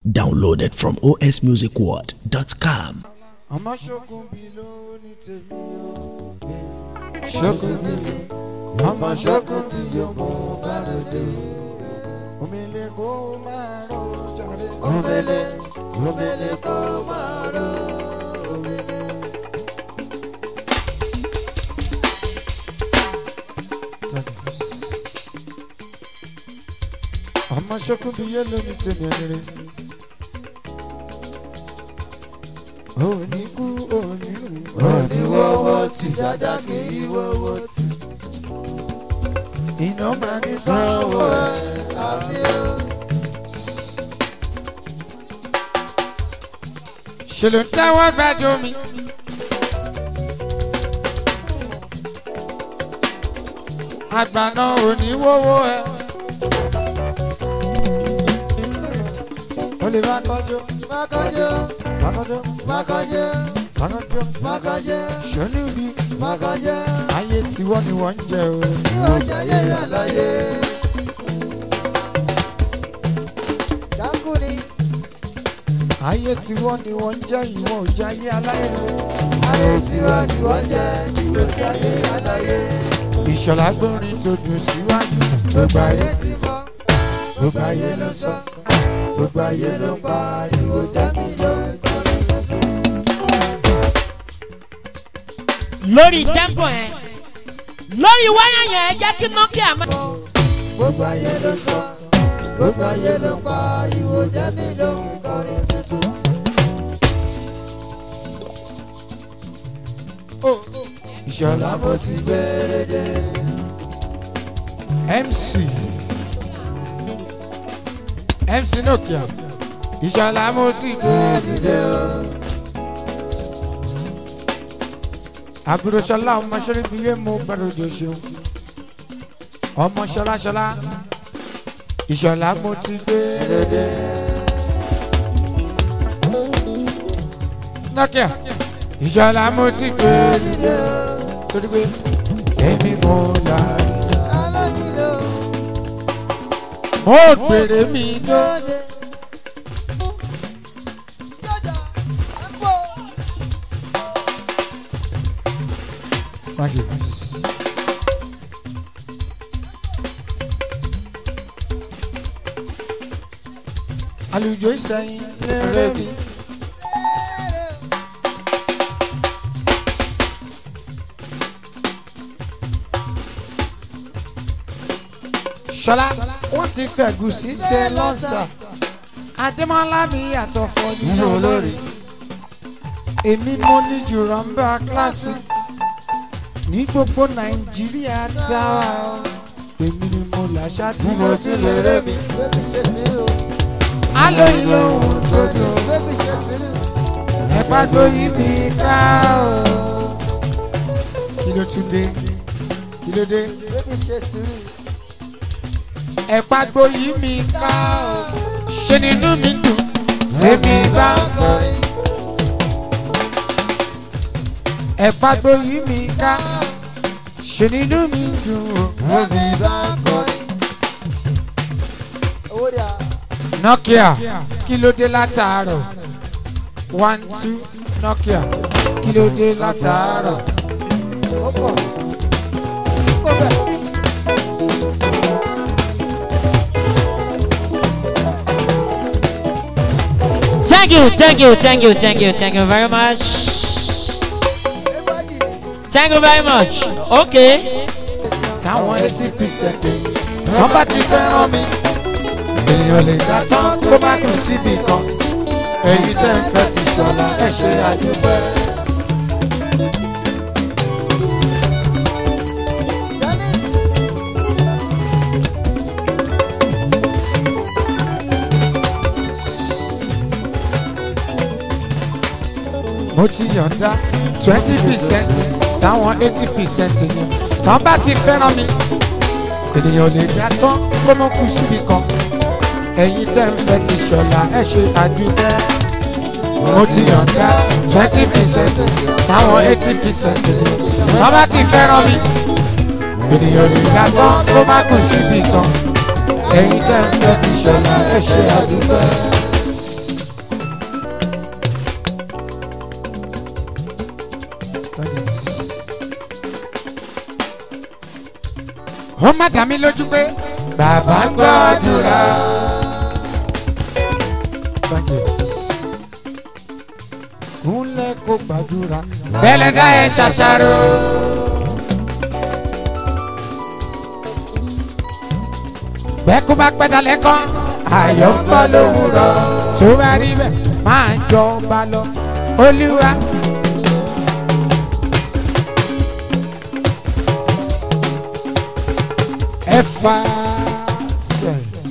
Downloaded from osmusicworld.com. àmọ́ ṣókun bí ló ní tèmi o. ṣókun bí mi àmọ́ ṣókun bí yóò mú bàrẹ̀dẹ̀ o. omele kó máa rọ jàre. omele omele kó máa rọ omele. àmọ́ ṣókun bí yóò ló ní tèmi ẹni rẹ̀. oníkú onírun oníwọ́wọ́ tí dáadáa kì í wọ́wọ́ tí. iná máa ní tọ́wọ́ ẹ̀ àbí o. ṣe ló ń tẹ́wọ́ gbájú mi. àgbàna oníwọ́wọ́ ẹ̀. o lè má kọjú má kọjú má kọjú má kọjú má kọjú má kọjú sọ́nù bí má kọjú ayé tiwọ́ ni wọ́n ń jẹ o. yóò jẹ ayé àlàyé. jákùnì. ayé tiwọ́ ni wọ́n ń jẹ ìwọ ò jẹ ayé aláyé. ayé tiwọ́ ni wọ́n jẹ ìwọ ò jẹ ayé aláyé. ìṣọ̀lá gbórin tó dùn síwájú. gbogbo ayé ti mọ̀ gbogbo ayé ló sọ gbogbo ayé ló ń pariwo dábì ló ń kọrin tuntun. lórí tẹ́ḿpọ̀ yẹn lórí wáyà yẹn ẹ jẹ́ kí nokia máa. gbogbo ayé ló sọ gbogbo ayé ló ń pariwo dábì ló ń kọrin tuntun. ìṣọ̀lá mo ti gbére dé. mc mc nokia ìṣọ̀lá mo ti gbére dé o. àbúrò ṣọlá ọmọ ṣẹlẹ bí yé mo gbàdọ̀ jọ ṣeun ọmọ ṣọlá ṣọlá ìṣọ̀lá mo ti gbére dé. nokia ìṣọ̀lá mo ti gbére dé o. torí pé èmi mo là mo gbèrè mi dóde. Thank you. Àlùjọ ìsẹ̀yìn lérè mi. Ṣọlá wọ́n ti fẹ̀gùsì ṣe lọ́sà. Adémọ́lá mi yàtọ̀ fọ́ nínú olórí. Èmi mo ní jùlọ ń bá kíláàsì ní gbogbo nàìjíríà tá a èmi ni mo làṣà tí mo ti lè ré mi. alo ìlò ohun tó dùn ẹ̀pá gbóyè mi ká o. kí ló tún dé kí ló dé. ẹ̀pá gbóyè mi ká o. ṣe nínú mi dùn tèmi bá ń kọ́ ẹ̀pá gbóyè mi ká ṣe nínú mi dùn ó. Bóbi bá kọrin. Nokia kí ló dé látàárọ̀? One two Nokia kí ló dé látàárọ̀? thank you thank you thank you thank you thank you very much thank you very much okay. Táwọn eighty percent tán bá ti fẹ́ràn mi. Èèyàn lè dá tán kó má kú síbì kan. Èyí tẹ́ ń fẹ́ ti ṣọ̀la ẹ ṣe àdúpẹ́. mo ti yọ̀ǹda twenty percent táwọn eighty percent ni tán bá ti fẹ́ràn mi ènìyàn lè dá tán kó mọ́ kú síbi kan ẹ̀yin tẹ́ ń fẹ́ ti ṣọ̀la ẹ̀ ṣe àdúgbò mo ti yọ̀ǹda twenty percent táwọn eighty percent ni tán bá ti fẹ́ràn mi ènìyàn lè dá tán kó má kú síbi kan ẹ̀yin tẹ́ ń fẹ́ ti ṣọ̀la ẹ̀ ṣe àdúgbò. ó má dá mi lójú pé bàbá gbàdúrà. Thank you. kúnlẹ̀ kó gbàdúrà. bẹ́lẹ̀ dá ẹ ṣàṣàrò. bẹ́ẹ̀ kó bá pẹ́ dalẹ̀ kan. ayọ̀ ń bọ̀ lówùrọ̀. tó bá rí bẹ́ẹ̀ máa jọba lọ. olúwa. ẹ fà sẹ́yìn.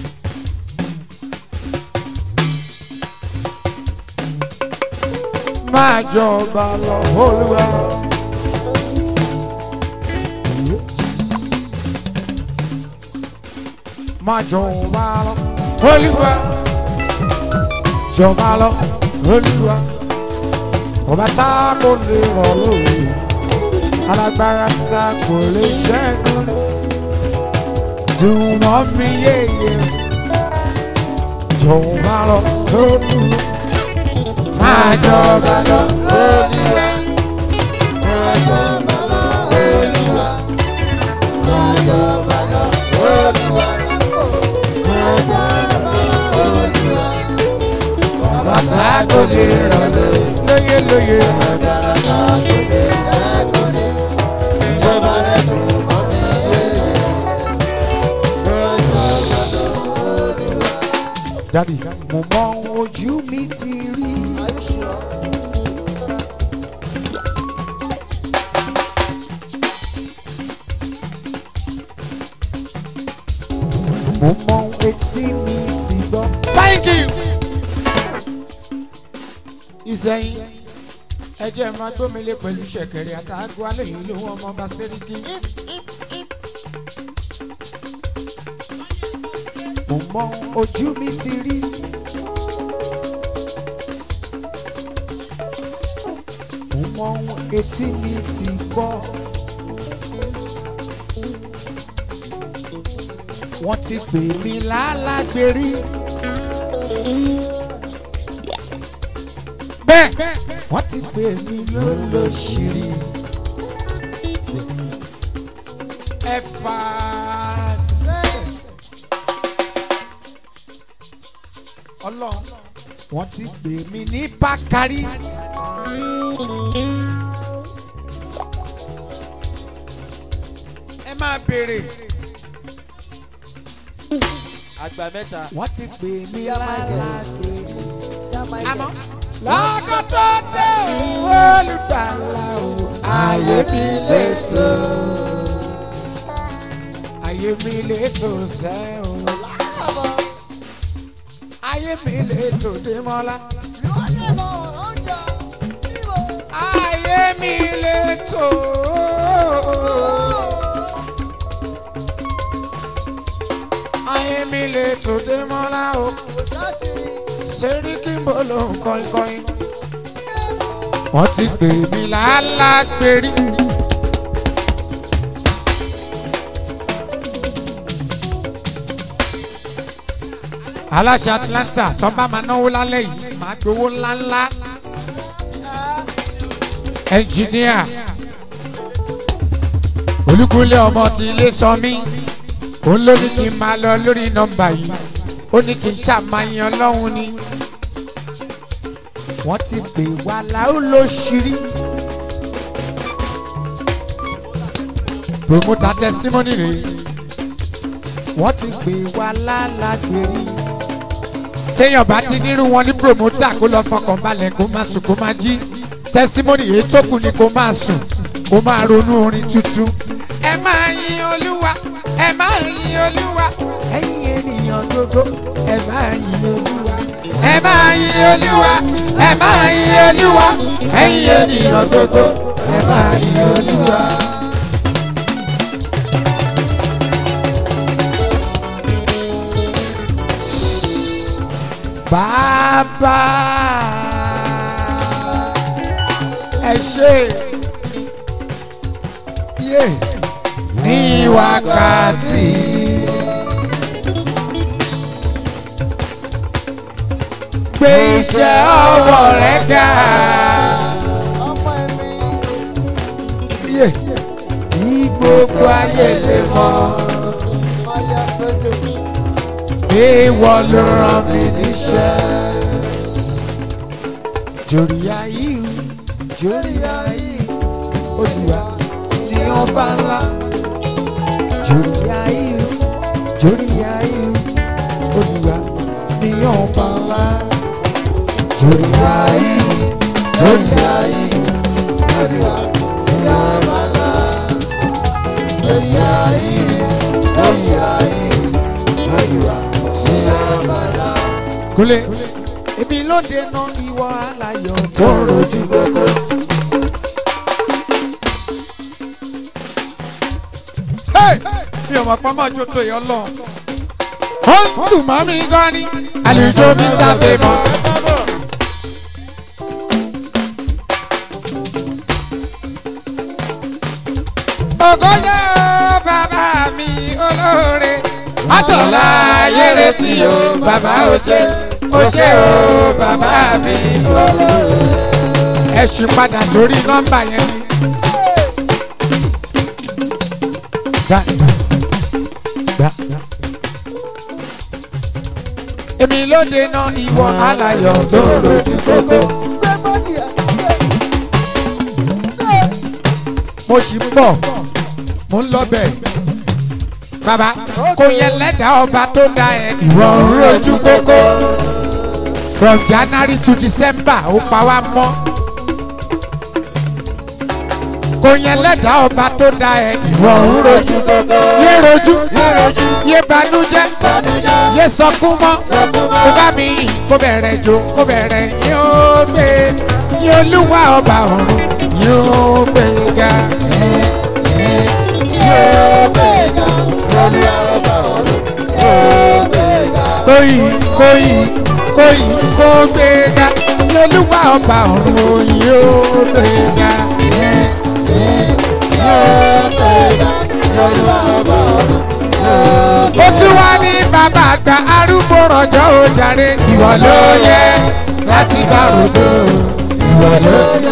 máa jọba lọ olúwa. máa jọba lọ olúwa. jọba lọ olúwa. ọba tá kò lè rọ̀ lórí. alágbára tá kò lè ṣẹ́gun. dùn mọ́ mi yéye. jọba lọ olúwa máa jọba lọ olúwa. máa jọba lọ olúwa. máa jọba lọ olúwa. máa jọba lọ olúwa. bàtà kò lè rọ̀ lóye lóye. bàtà kò lè rọ̀ lóye. ìjọba rẹ̀ kò mọ̀ mí. Dadi, mo mọ ojú mi ti rí. Mo mọ etí mi ti gbọ́. Thank you. Ìsẹ̀yìn ẹ jẹ́ máa gbómìnlẹ̀ pẹ̀lú ṣẹ̀kẹ̀rẹ̀ àtàgọ́ alẹ́ yìí ló wọ́n ọmọ bá sẹ́ríkì. Mo mọ ojú mi ti rí. Mo mọ etí mi ti gbọ́. Wọ́n ti pè mí lálágbèrí. Bẹ́ẹ̀ wọ́n ti pè mí lólóṣìírí. Ẹ fà á sẹ́ẹ̀. ọlọ́run wọ́n ti pè mí ní bákàrí. ẹ máa béèrè. àgbà mẹ́ta. wọ́n ti pè mí lálágbé. àmọ́ lọ́kọ̀tọ̀ dé olùgbàlà o ayé mi lè tó. ayé mi lè tó sẹ́ o ayé mi lè tòde mọ́lá. ayé mi lè tò. ayé mi lè tòde mọ́lá o. sẹ́ríkì ń bọ̀ ló ń kọ́ńkọ́ń. wọ́n ti pè mí lálágbèrí. aláṣẹ atlanta tó bá máa náwó lálẹ́ yìí máa gbowó ńláńlá ẹnjìníà olúkúlẹ̀ ọmọ ti ilé sọ mí òun ló ní kí n máa lọ lórí nọ́mbà yìí ó ní kí n ṣàmáyàn lọ́hùn ni wọ́n ti pè wá láó lóṣìírí promoter testimony rèé wọ́n ti pè wá lálágbèrè téèyàn bá ti nírú wọn ní promoter kó lọ fọkàn balẹ̀ kó má sùn kó má jí testimony èyí tó kù ni kó máa sùn kó máa ronú orin tuntun. ẹ máa yin olúwa ẹ máa yin olúwa ẹ̀yin ènìyàn gbogbo ẹ máa yin olúwa. ẹ máa yin olúwa ẹ máa yin olúwa ẹ̀yin ènìyàn gbogbo ẹ máa yin olúwa. bàbá ẹ ṣe yé ní wákàtí. gbé iṣẹ́ ọwọ́ rẹ ga. yé ìgbò gbogbo ayé lè mọ̀. Ìwọ ló rán mi níṣẹ́. Jòrí ayé o, jòrí ayé olùwà tí wọ́n bá ńlá. Jòrí ayé o, jòrí ayé olùwà tí wọ́n bá ńlá. Jòrí ayé jòrí ayé olùwà tí wọ́n bá ńlá. Jòrí ayé jòrí ayé olùwà tí wọ́n bá ńlá. Kúnlé èmi ló dènà ìwọ aláyọ̀ tó rojú gbogbo. mi ò mọ̀ pọ́n máa jó tó yọ lọ. ó ń dùn mọ́ mi gan ni àlùjọ mr favour. ògójó bàbá mi olóore. àtọ̀lá ayére tí o bàbá ò ṣe ó ṣe o bàbá mi olóore. ẹ ṣì padà sórí nọ́mbà yẹn ni. gbà gbà gbà. èmi ló dènà ìwọ aláyọ̀ tó rojú kókó. mo sì ń bọ̀ mo ń lọ bẹ̀. bàbá kò yẹ lẹ́dàá ọba tó dá ẹ ìwọ ń rojú kókó. from january to december ó pa wá mọ́. kò yẹ lẹ́dàá ọba tó dá ẹ ìwọ ń rojú kókó. yé rojú yé banújẹ́ yé sọkún mọ́ kó bá mi yìn kó bẹ̀rẹ̀ jó kó bẹ̀rẹ̀ yóò gbé yóò lúwa ọba ọ̀run yóò gbé ga. kóyì kóyì kóyì kó gbé ga yóò lúwa ọba ọ̀run yóò gbé ga. ó tún wá ní bàbá àgbà arúgbó rọjò ó jàre ìwọ ló yẹ láti bá rògbò ìwọ ló yẹ.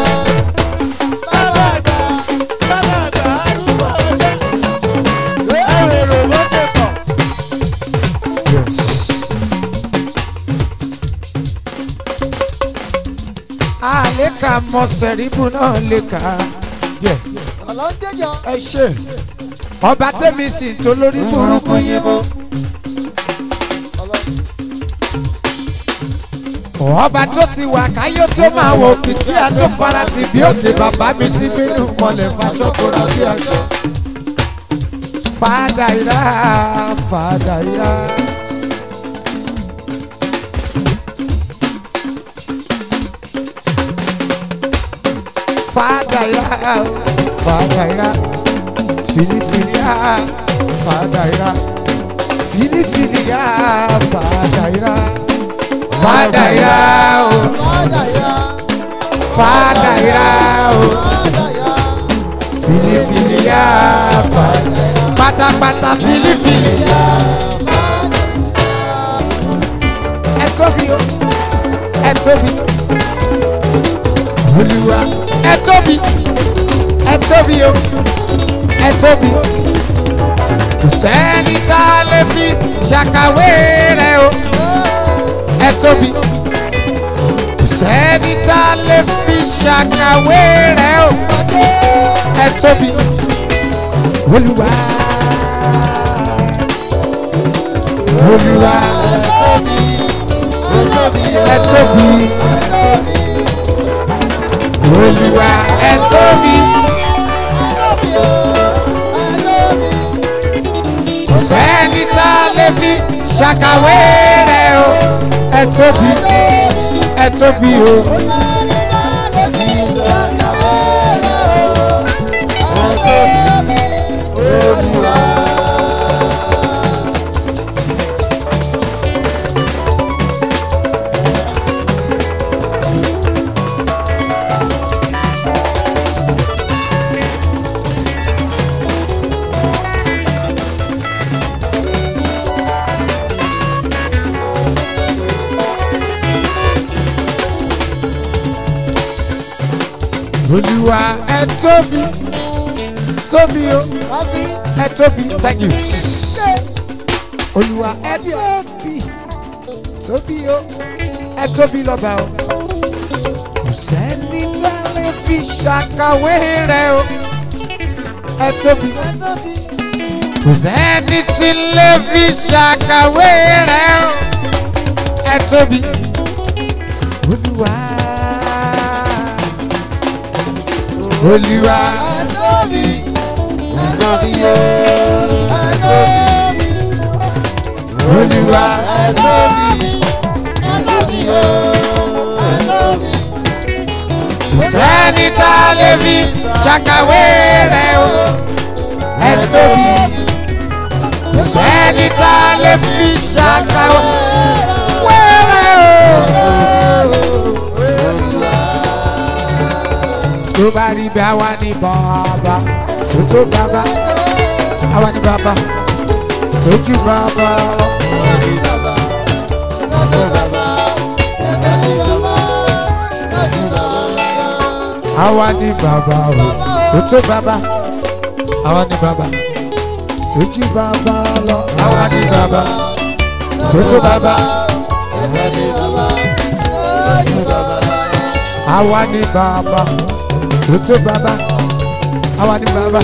àlékà mọ sẹ̀ríbù náà lè kà á jẹ́ ẹ ṣe ọba tẹ́mi sì tó lórí burúkú yín bó. ọba tó ti wà káyé tó máa wò kìkì àtó fara ti bí òkè bàbá mi ti bínú mọ̀lẹ́ fàṣọkòrò bí ọjọ́. fàdà ìrà fàdà ìrà. fàdà ìrà fàdà ìrà filifili ya fadaira filifili ya fadaira fadaira o fadaira o filifili ya fadaira pátápátá filifili ya ẹ tóbi o ẹ tóbi olúwa ẹ tóbi ẹ tóbi o ẹ tóbi. kò sẹ́ni tá a lè fi ṣàkàwé rẹ̀ o. ẹ tóbi. kò sẹ́ni tá a lè fi ṣàkàwé rẹ̀ o. ẹ tóbi. olúwa. olúwa. ẹ tóbi. olúwa ẹ tóbi. kò sẹ́ni tá a lè fi ṣàkàwé rẹ̀ o. ẹ tóbi ẹ tóbi o. olúwa ẹ tóbi tóbi o ẹ tóbi thank you. olúwa ẹ tóbi tóbi o ẹ tóbi lọ́ba o. kò sẹ́ni tá a lè fi ṣàkàwé rẹ̀ o. ẹ tóbi. kò sẹ́ni tí lè fi ṣàkàwé rẹ̀ o. ẹ tóbi. olúwa. olúwa. olúwa. kò sẹ́ni tá a lè fi ṣàkàwé rẹ̀ o. ẹ tóbi. kò sẹ́ni tá a lè fi ṣàkàwé rẹ̀ o. tó bá rí bí àwa ní bàbá tó tó bàbá àwa ní bàbá tó ju bàbá lọ. àwa ní bàbá o tó tó bàbá àwa ní bàbá tó ju bàbá lọ. àwa ní bàbá tó tó bàbá àwa ní bàbá tó tó bàbá àwa ní bàbá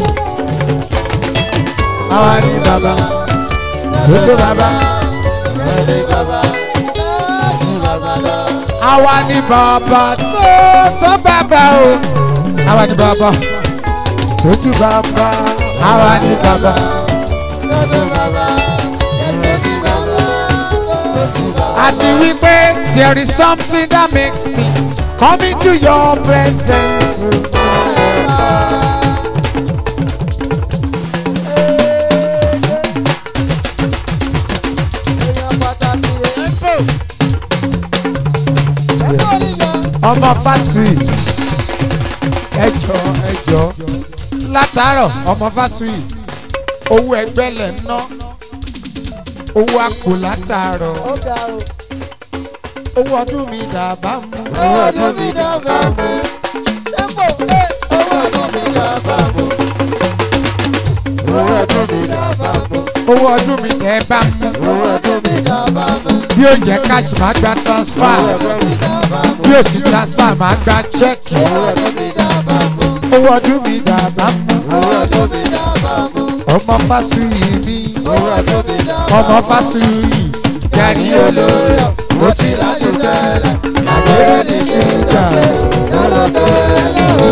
àwa ní bàbá tó tó bàbá àwa ní bàbá tó tó bàbá o àwa ní bàbá tó ju bàbá àwa ní bàbá. àti wípé there is something that makes me come into your presence. ọmọ fásùyì ẹjọ ẹjọ látàárọ̀ ọmọ fásùyì owó ẹgbẹ́ lẹ̀ ń ná owó àpò látàárọ̀ owó ọdún mi dàbá mú. owó ọdún mi dàbà mú. Ṣẹ́pọ̀ pé owó ọdún mi dàbà mú. Owó ọdún mi dàbà mú. owó ọdún mi tẹ́ bá mú. Owó ọdún mi dàbà mú. bí ó jẹ́ cash máa gba transfer Owó ọdún mi dàbà mú. bí ó sì transfer máa gba check. Owó ọdún mi dàbà mú. owó ọdún mi dàbá mú. Owó ọdún mi dàbà mú. ọmọ fásùyì mi Owó ọdún mi dàbà mú. ọmọ fásùyì gàrí olóyè Mo ti lájú tẹ́lẹ̀. Àgbèrè ní ṣúgà. Lọ́lọ́dọ̀ ẹlẹ́ o.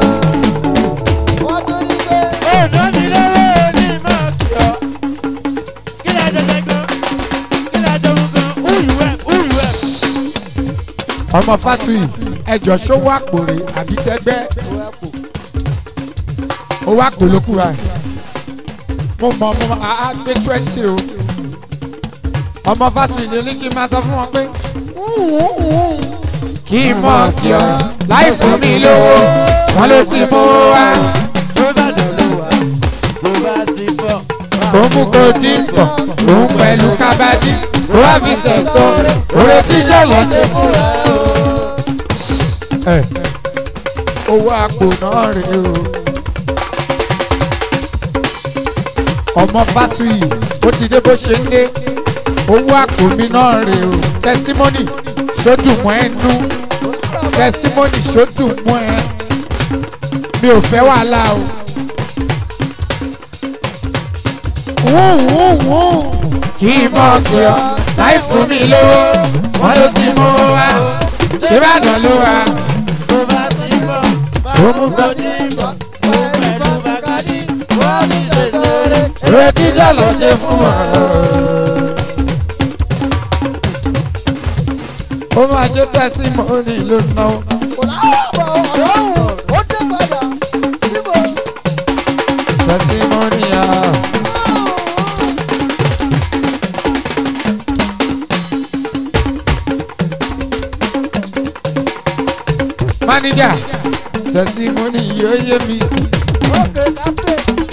Wọ́n tún ní pé. ọ̀dọ́ mi lọ́wọ́ ní máa kí ọ. kí ni àjọṣe gan kí ni àjọṣe gan who you help who you help. ọmọ fásùyì ẹjọ sówó àpòrè àbí tẹgbẹ́ owó àpò ló kúra ẹ̀ mo mọ mo àá gbé twenty o ọmọ fásùyì lè ní kí n máa sọ fún wọn pé kí n mọ kí ọ láì fún mi lówó wọn ló ti mú wá tó bá dọ̀lọ́ wá tó bá ti bọ̀. kó mú kó dín pọ̀ òun pẹ̀lú kábàdí kó wá fi sẹ̀sọ́ òrè tí sọ̀lọ́ ṣe fún ẹ. owó àpò náà rèé o. ọmọ fásuyì ó ti dé bó ṣe ń dé owó àpò mi náà rèé o. tẹsímọ́nì sódùmọ́ ẹ nú tẹsímọ́nì sódùmọ́ ẹ mi ò fẹ́ wàhálà o. wúwúwú kí n mọ̀ kí ọ láì fún mi lówó wọn ló ti mú wa ṣé bá dàn ló wa. tó bá ti bọ̀ ó mú kó ní bọ̀ òun pẹ̀lú bàkàdí wọ́n ní ṣèṣeré. Ìwé tíṣà lọ ṣe fún wa. Ó máa ṣe tẹ́símọ́nì ló ná. Ó dé padà síbò. Tẹ́símọ́nì à. Máníjà, tẹ́símọ́nì yóò yé mi. Ókè kápẹ́.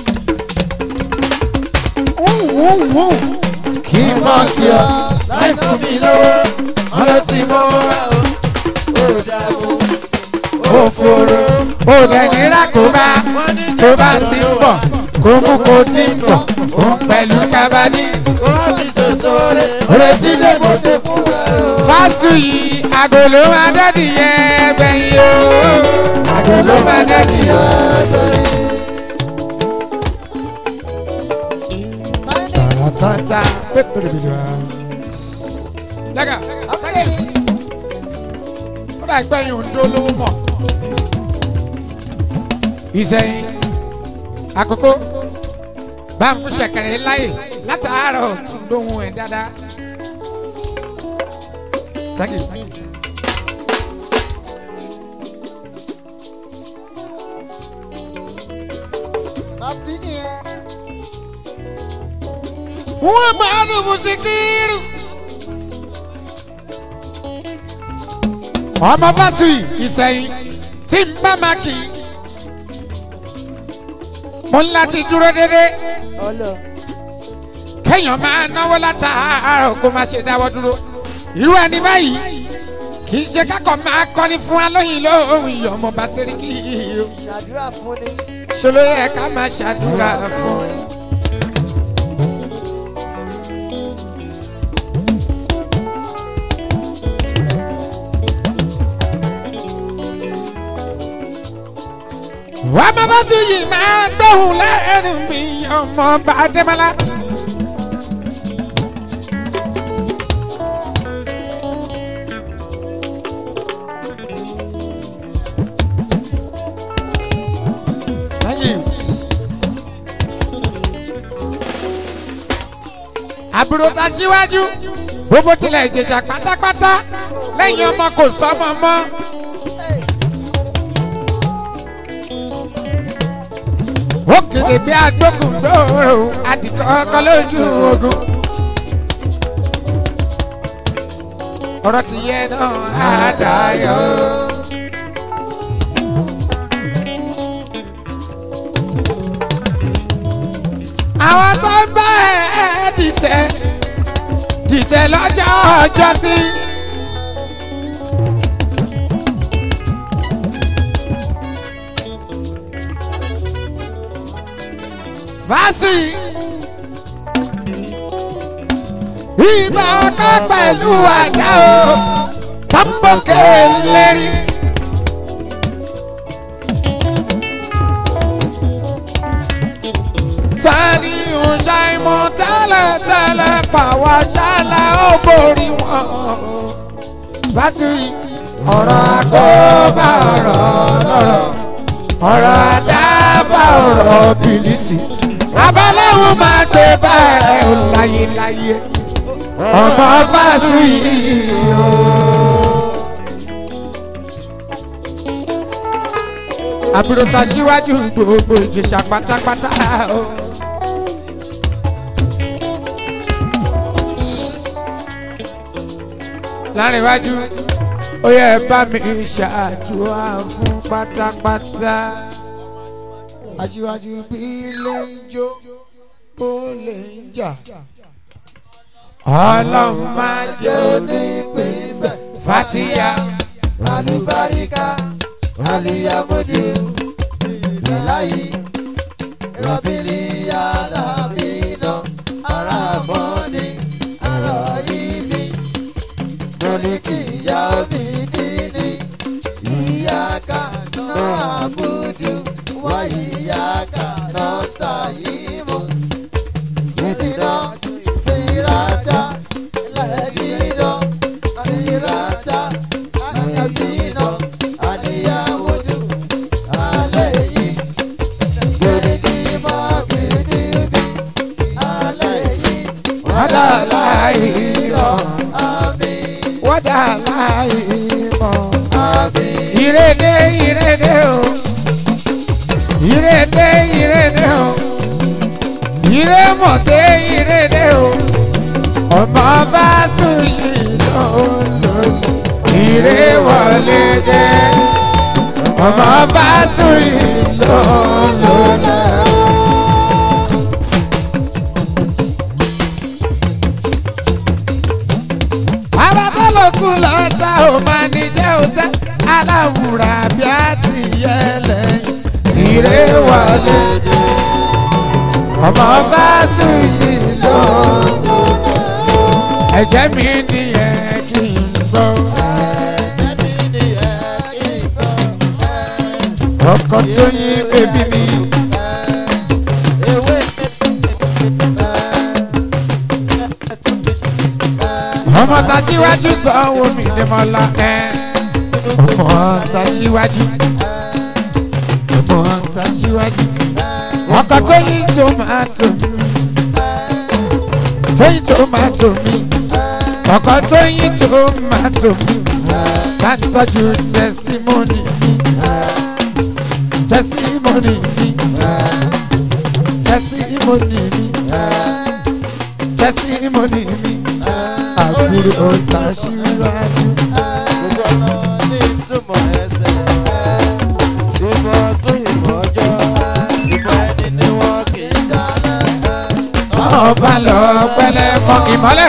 Kí n mọ̀ kí ọ láì fún mi lówó. Wọ́n ló ti mọ́ wá o. ó dàbò Ó fòrò. Ó dẹ̀ ní rákòbá. Tó bá ti ń bọ̀ kó mú kó ti ń bọ̀ òun pẹ̀lú kábàdí. kó má fi ṣoṣo rẹ̀. retí lè mo ṣe fún ẹ o. fásù yìí àgò ló máa dẹ́dì yẹn gbẹ̀yìn o. àgò ló máa dẹ́dì yẹn. tọ́ta pépèrèbèrè wa. lẹ́gà sẹ́yìn ó dà gbẹ̀yìn òǹdó lówó mọ̀. ìsẹ̀yìn àkókò bá ń fún ṣẹ̀kẹ̀rẹ̀ láyè látàárọ̀ kí n dóhun ẹ̀ dáadáa. Thank you. Thank you. Bàbí nìyẹn. wọ́n máa ń mú síkírù. ọmọ fásitì ìsẹ̀yìn tí ń bá máa kì í. mo ń láti dúró dédé Ọlọ. kéèyàn máa náwó látàárọ̀ kó má ṣe dáwọ́ dúró. irú ẹni báyìí kì í ṣe kákọ̀ máa kọ́ni fún alóyin lóhùn ìyọ̀mọ̀ bá sẹ́ríkì o. Ṣàdúrà fún ni. ṣòro yẹ ká máa ṣàdúrà fún un. wàá má bá tún yìí máa gbóhùn lẹ́nu mi ọmọ bá dẹ́mọ́lá. Thank you. àbúrò ta síwájú gbogbo tilẹ̀ ìjẹ̀ṣà pátápátá lẹ́yìn ọmọ kò sọ́mọ mọ́. ó kéde bí agbókùn gbòòrò àdìtọ́ ọkọ lójú ogun. ọ̀rọ̀ ti yẹ náà á dayọ̀. àwọn tó ń bá ẹ dìtẹ̀ dìtẹ̀ lọ́jọ́ ọjọ́ sí. fásì ìgbà ọkọ pẹ̀lú àjà o tọ́pọ̀kẹ́ lérí. tani ọ̀sà ìmọ̀ tẹ́lẹ̀ tẹ́lẹ̀ pàwọ́ ṣálẹ̀ ó borí wọn. fásì ọ̀rọ̀ àkóbá ọ̀rọ̀ lọ́rọ̀ ọ̀rọ̀ àdábà ọ̀rọ̀ bìlísì. abaláwo máa gbé bẹ́ẹ̀ ó láyé láyé ọmọ fásù yìí o. àbúrò ta síwájú gbogbo ìjẹsà pátápátá o. láàrin iwájú ó yẹ bá mi ṣàdúrà fún pátápátá. aṣíwájú bí lè ń jó ó lè ń jà. ọlọ́run máa jẹ́ Onípín bẹ̀. fatia. Àlùbáríkà. Àlìyàmójú. Ìláyí. Rọ̀bìlì alábìínà. Ara mọ́ni. Ara yìí mi. Mo ní kí ìyá mi níní. Ìyá ká náà àbúdú. Wá ìyá ká náà sàyímọ̀. Ìdìnnà sírata. Lẹ́dìnnà sírata. Àyàbìínà. Àlìyàmójú. Alẹ́ yìí. Gbèrègì máa bìrì bí. Alẹ́ yìí. wọ́dà láì rọ̀ Àmín. wọ́dà láì mọ̀. Àmín. ìrèdè ìrèdè o ìrèdè ìrèdè o ìrèmọ̀dé ìrèdè o ọmọ bá sùn yìí lọ́lọ́ ìrèwọlé dé ọmọ bá sùn yìí lọ́lọ́. abatọ́lọ́kù lọ́ta ò máa ní jẹ́ òtẹ́ aláwùrà bí a ti yẹ lẹ́yìn ire wọlé ọmọ bá sùn yìí lọ ẹ̀jẹ̀ mi nìyẹn kí n gbọ́ ọkọ tó yín bébí mi ọmọ tá síwájú sanwó mi ní mọ́lá ẹ̀ ọmọ tá síwájú ọmọ tá síwájú ọkọ tó yín tomato tó yín tomato mi ọkọ tó yín tomato mi bá ń tọ́jú tẹsímọ́nì mi tẹsímọ́nì mi tẹsímọ́nì mi tẹsímọ́nì mi àbúrò ọ̀tá síwájú. ọba lọ pẹlẹ mọ ìmọ́lẹ̀.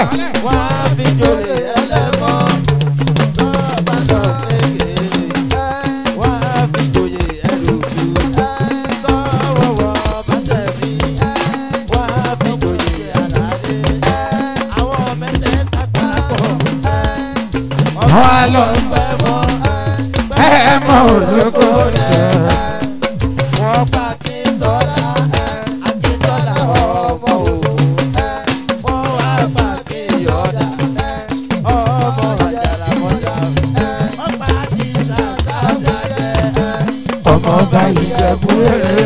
wọ́n lọ ẹ mọ olóko jẹ. ọmọ ọba ìjẹ̀bú rere.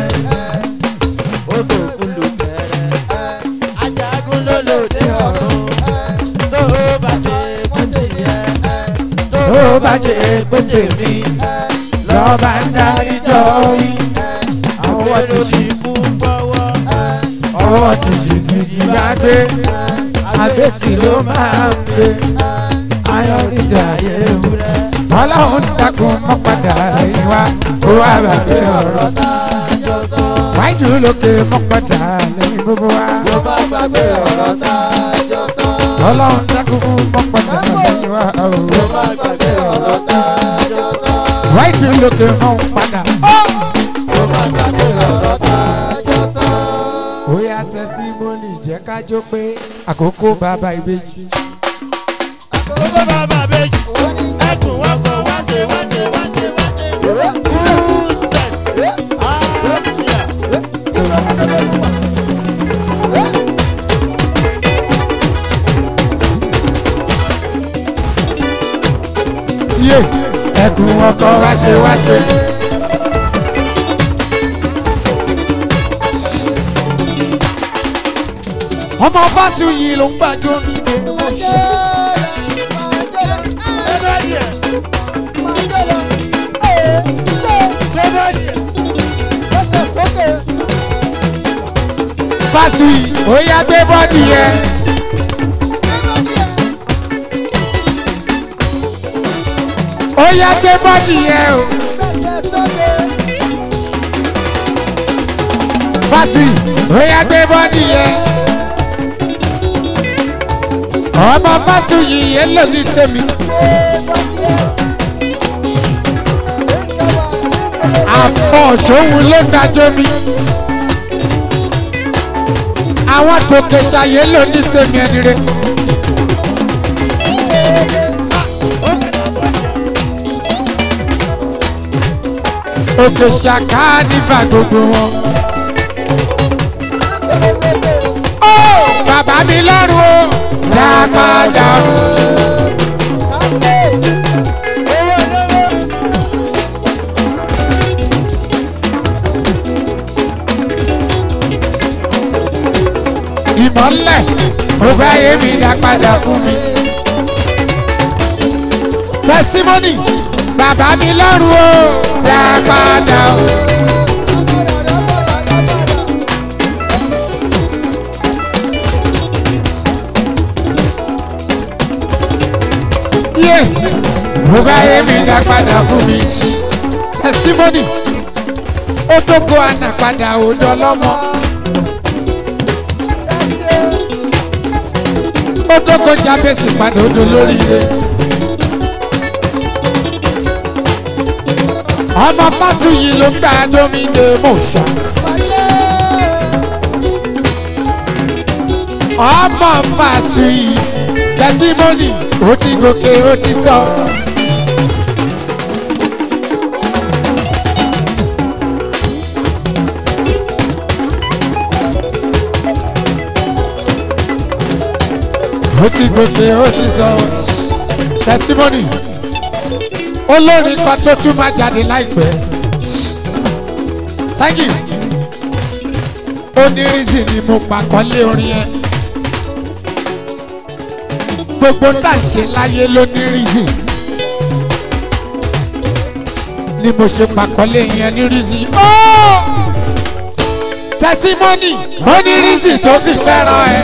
tó bá ṣe pé tèmi lọ́ba ń darí jọ yìí. ọwọ́ ti ṣì ọwọ́ ti ṣì gidi bá gbé àbẹ́sì ló máa ń gbé ayọ̀rìndà ewúrẹ́. ọlọ́run dákun mọ́ padà lẹ́yìn wa ó wá bàbá ọ̀rọ̀ wájú lókè mọ́ padà lẹ́yìn gbogbo wa. ọlọ́run dákun mọ́ padà lẹ́yìn wa ó wájú lókè mọ́ padà. ó yá tẹsímọ́nì jẹ́ ká jó pé àkókò bàbá ìbejì. yé ẹkùn ọkọ wáṣẹ wáṣẹ. ọmọ fásitì yìí ló ń gbàjọ mi lè mọ ṣe. fásitì ó yá gbé bọ́ọ̀dì yẹn. ó yá gbé bọ́ọ̀dì yẹn o. fásitì ó yá gbé bọ́ọ̀dì yẹn. ọmọ fásitì yìí yẹn lò ní sẹ́mi. àfọ̀ṣòwò ló dájọ́ mi. àwọn tòkè ṣàyẹ̀ lò ní sẹ́mi ẹni rẹ̀. òkè ṣàká nífà gbogbo wọn. ó bàbá mi lọ́rùn o lápàdà o. ìmọ̀lẹ̀ ògbà ayé mi dá padà fún mi. tẹsímọ́nì bàbá mi lọ́rùn o dá padà o. yé ògbà ayé mi dá padà fún mi. tẹsímọ́nì ó tó kó àná padà òjò lọ́mọ. ó tó kó jábèsì padà òjò lórí ilé. ọmọ fásuyì ló ń gbà domine motion ọmọ fásuyì tẹsímọ́nì ó ti gòkè ó ti sọ. ó ti gòkè ó ti sọ tẹsímọ́nì olórin kan tó tún máa jáde láìpẹ́ thank you onírìsì ni mo pàkọ́lé orin yẹn gbogbo tá à ń ṣe láyé lónírìsì ni mo ṣe pàkọ́lé yẹn nírìsì tẹsímọ́nì onírìsì tó fi fẹ́ràn ẹ.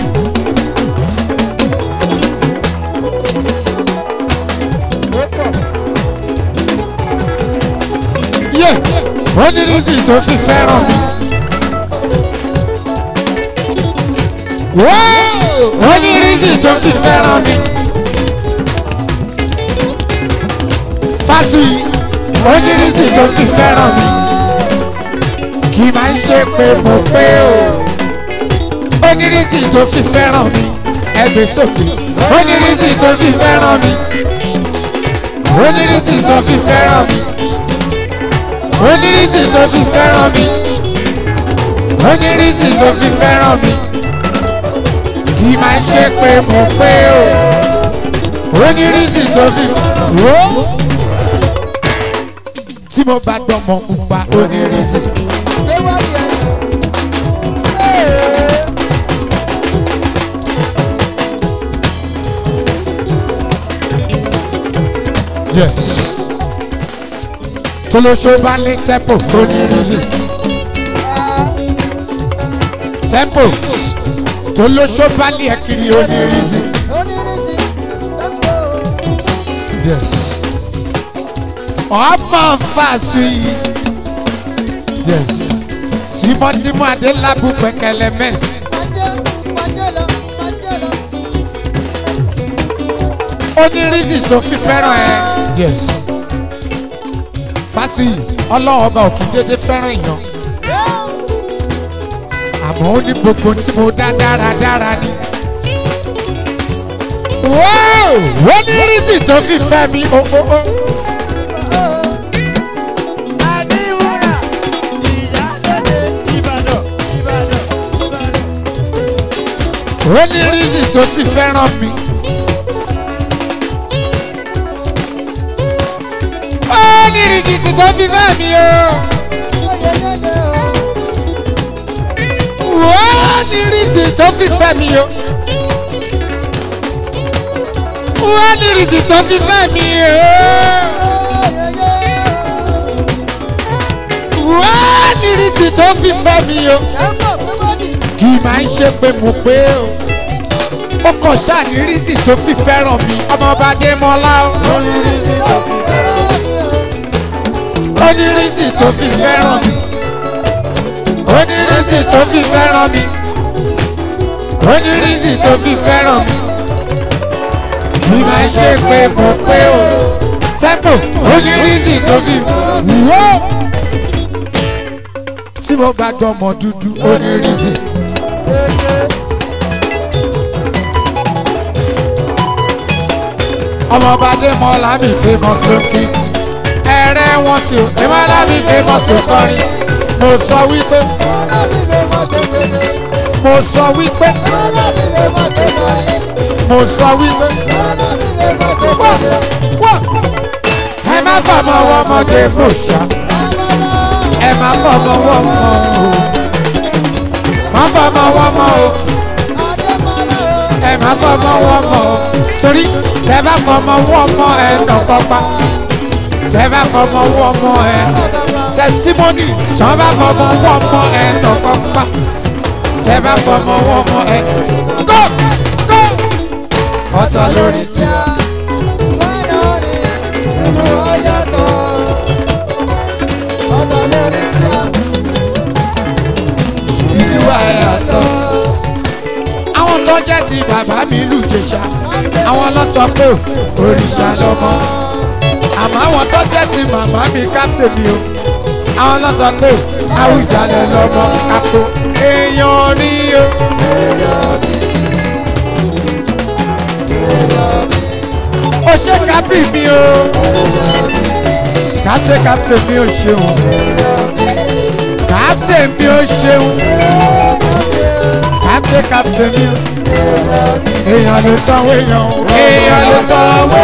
yé onírìsì tó fi fẹ́ràn mi. Wóò! onírìsì tó fi fẹ́ràn mi. fásuyì onírìsì tó fi fẹ́ràn mi. kì í máa ń ṣe pé mo pé o. onírìsì tó fi fẹ́ràn mi. ẹgbẹ́ sókè onírìsì tó fi fẹ́ràn mi. onírìsì tó fi fẹ́ràn mi onírìsì tó fi fẹ́ràn mi onírìsì tó fi fẹ́ràn mi kì í máa ṣe pé mo pé o onírìsì tó fi wó tí mo bá dánmọ pupa onírìsì yes tolóso bá lé tẹ́pò onírìsì tẹ́pò tolóso bá lé ẹ̀kiri onírìsì yes ọmọ fàṣù yìí yes tímọ́tímọ́ adélábù pẹ̀kẹ́lẹ́ mẹ́sì onírìsì tó fi fẹ́ràn ẹ yes fásiyì ọlọ́run ọba òkú dédé fẹ́ràn èèyàn àmọ́ ó ní gbogbo tí mo dá dáradára ni. wọ́n ní rísì tó fi fẹ́ mi o o o. Àdìwúrà ìyálóde Ìbàdàn Ìbàdàn Ìbàdàn. wọ́n ní rísì tó fi fẹ́ràn mi. ó ní rísì tó fi fẹ́ mi o. wọ́n ní rísì tó fi fẹ́ mi o. wọ́n ní rísì tó fi fẹ́ mi o. wọ́n ní rísì tó fi fẹ́ mi o. kì í máa ń ṣe pé mo pé o. ó kàn ṣáà ní rísì tó fi fẹ́ràn mi ọmọọba Adémọ́lá o. ó ní rísì tó fi fẹ́ràn mi. ó ní rísì tó fi fẹ́ràn mi. ó ní rísì tó fi fẹ́ràn mi. kì í máa ń ṣe pé mo pé o. tẹ́pò ó ní rísì tó fi wó. tí mo bá dọmọ dúdú ó ní rísì. ọmọọba Adémọ́lá mi famous lókè ẹ̀rẹ́ wọn sì ò Adémọ́lá mi famous ló kọrin mo sọ wípé mo sọ wípé mo sọ wípé wá wá ẹ má fọmọ wọmọdé mò ṣá ẹ má fọmọ wọmọ o má fọmọ wọmọ o ẹ má fọmọ wọmọ o torí tẹ bá fọmọ wọmọ ẹ nọkọpa tẹ bá fọmọ wọmọ ẹ tẹsímọ́nì tọ́ bá fọmọ wọmọ ẹ nọkọpa tẹ bá fọmọ wọmọ ẹ go go ọ̀tọ̀ lórí tí a. ìlú àyàtọ̀. àwọn tó jẹ́ ti bàbá mi lù jẹ̀ṣà àwọn lọ sọ pé òrìṣà lọ́mọ àmọ́ àwọn tó jẹ́ ti màmá màmí captain mi o àwọn lọ sọ pé àwùjalè lọmọ àpò èèyàn ní o. ó ṣe kábì mi o captain captain mi ò ṣeun captain mi ò ṣeun captain captain mi o èèyàn ló sanwó èèyàn o èèyàn ló sanwó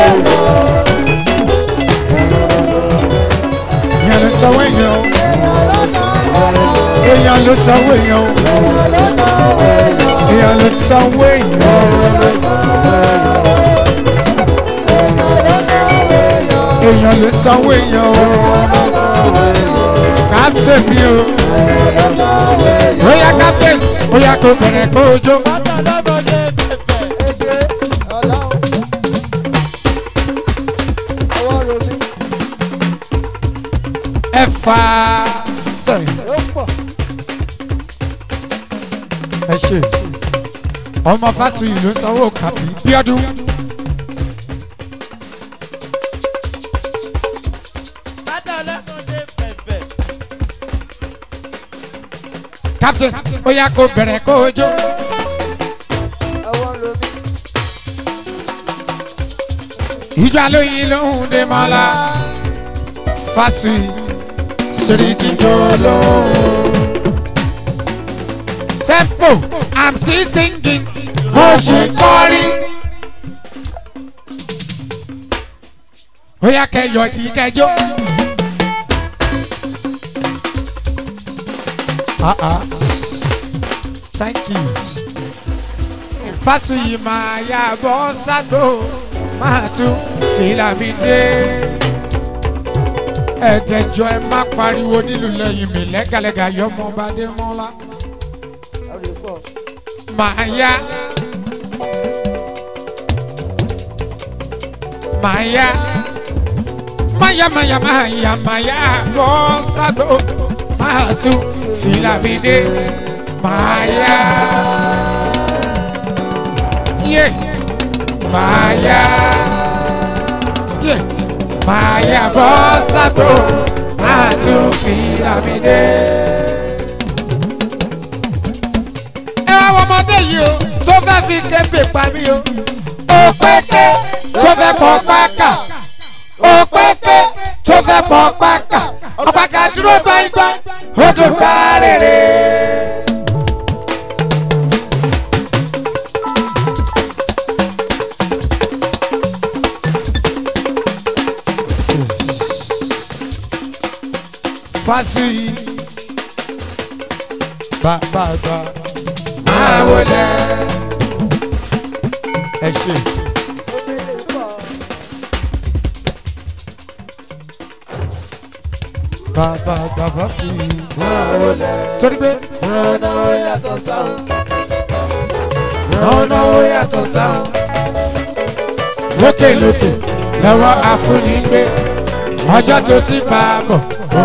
èèyàn ló sanwó èèyàn o èèyàn ló sanwó èèyàn o èèyàn ló sanwó èèyàn o èèyàn ló sanwó èèyàn o captain mi o bóyá captain bóyá kò bẹ̀rẹ̀ kó o jó. Bàtà lọ́mọdé fẹ̀fẹ̀. ẹ fà sẹ́yìn. ẹ ṣe ọmọ fásitì ló sanwó kàbí bíọ́dún. Bàtà lọ́mọdé fẹ̀fẹ̀. captain bóyá kò bẹ̀rẹ̀ kó o jó. ìjọ alóyin lóhùn dé mọ́lá fásitì sìrìkì jọ lóhùn. sẹ́fò i'm still singing mo ṣe kọrin. bóyá kẹyọ tí kẹjọ. Ah ah. Thank you. Fásuyì máa yá bọ́ sádò máa tún fìlà mi dé. Ẹ̀dẹ̀jọ́ ẹ má pariwo nílùú lẹ́yìn mi lẹ́gàlẹ́gà yọmọ bá dé mọ́lá. Máa yá. Máa yá. Máyá máyá máyá máyá bọ́ sádò máa tún fìlà mi dé. Máa yá. Yeah. Maya. Yeah. Maya bọ́ sátò máa tún fi àmì dé. Ẹ wá wọ ọmọdé yìí o, tó fẹ́ fi kébè pa mí o. Òpèké tó fẹ́ pọ̀ pákà. Òpèké tó fẹ́ pọ̀ pákà. Ọ̀pákà dúró gbáyìngbáyìn, ó dùn gbá rèrè. fásiyì bàbàbà máa wọlé ẹ ṣe. bàbàbà fásiyì máa wọlé torí pé ọ̀nà ó yàtọ̀ sáwọn ọ̀nà ó yàtọ̀ sáwọn lókèlókè lọ́wọ́ àfúnigbé ọjọ́ tó ti bá a bọ̀.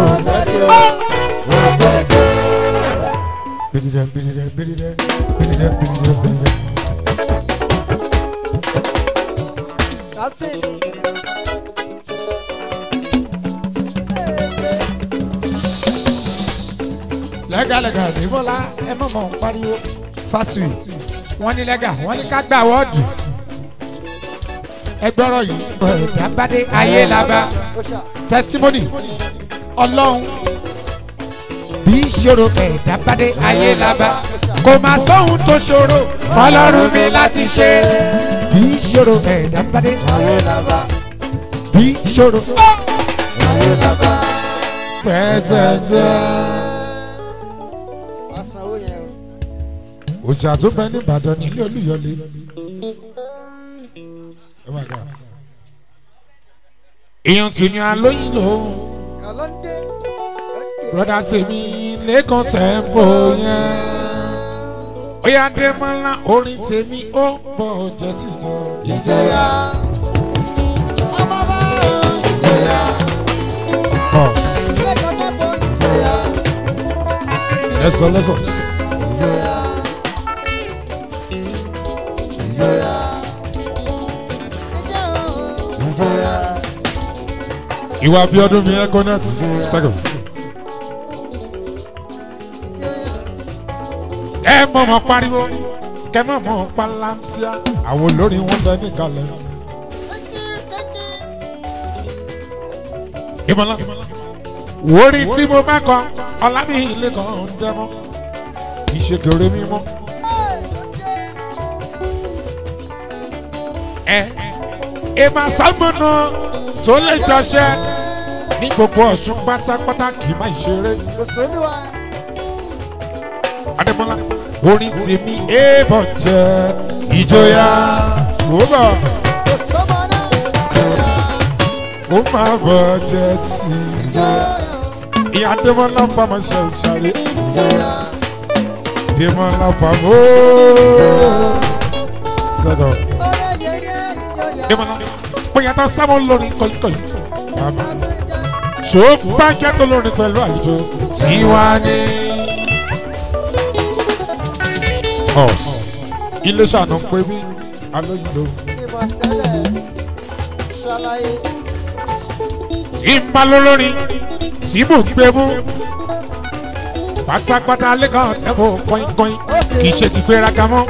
Bidide, bidide, bidide, bidide, bidide, bidide. lẹ́gàlẹ́gà àdébọ́lá ẹ mọ̀ mọ̀ ń pariwo fásitì wọ́n ní lẹ́gà wọ́n ní ká gbà wọ́ọ̀dù ẹ gbọ́rọ̀ yìí ẹ̀dá bá dé ayé la bá testimony ọlọ́run bí ìṣòro ẹ̀dá bá dé ayé la bá kò má sóhun tó ṣòro fọlọ́run mi láti ṣe bí ìṣòro ẹ̀dá bá dé bí ìṣòro pẹ́sẹ̀sẹ̀. òjà tó bẹ ní ìbàdàn nílé olúyọlé. èèyàn tì ní alóyìn lòun broda tèmi lẹ́kàn tẹ́ǹpò yẹn. Oya Adémọ́lá orin tèmi ó bọ̀ jẹ́ tìjọ. Ìjọya. Lẹ́sọ̀ lẹ́sọ̀. ìwà bí ọdún mi ẹ̀kọ́ náà sẹ́kọ̀. ẹ mọ̀ mọ̀ pariwo kẹ mọ̀ mọ̀ palantia àwọn olórin wọn bẹ níkàlẹ̀. ìmọ̀lá wórí tí mo bá kọ ọ̀làbí ilé kan ń dẹ́mọ́ ìṣèkèrè mímọ́. ẹ ìmọ̀ sábọ̀nà tó lè jọṣẹ́ ní gbogbo ọ̀ṣun pátápátá kì í má ṣeré. adébọ́lá orin tèmi èèbọ̀ jẹ́ ìjọyà òwúrọ̀ ó máa bọ̀ jẹ́ sí i. ìyá adébọ́lá bá máa ṣe òṣèré adébọ́lá bá mọ́ sẹ́dọ̀ adébọ́lá bóyá tó sábà lórí kọ́íkọ́í ṣó bá jẹ́ tó lórí pẹ̀lú àlejò tí wá ní. ọ̀s ilé ṣàánú pé bí alóyún ló. tí ń bá lólórin tí mò ń gbé mú pátápátá lẹ́kàn tẹ́bọ̀ kọ́ínkọ́ín kì í ṣe ti gbéraga mọ́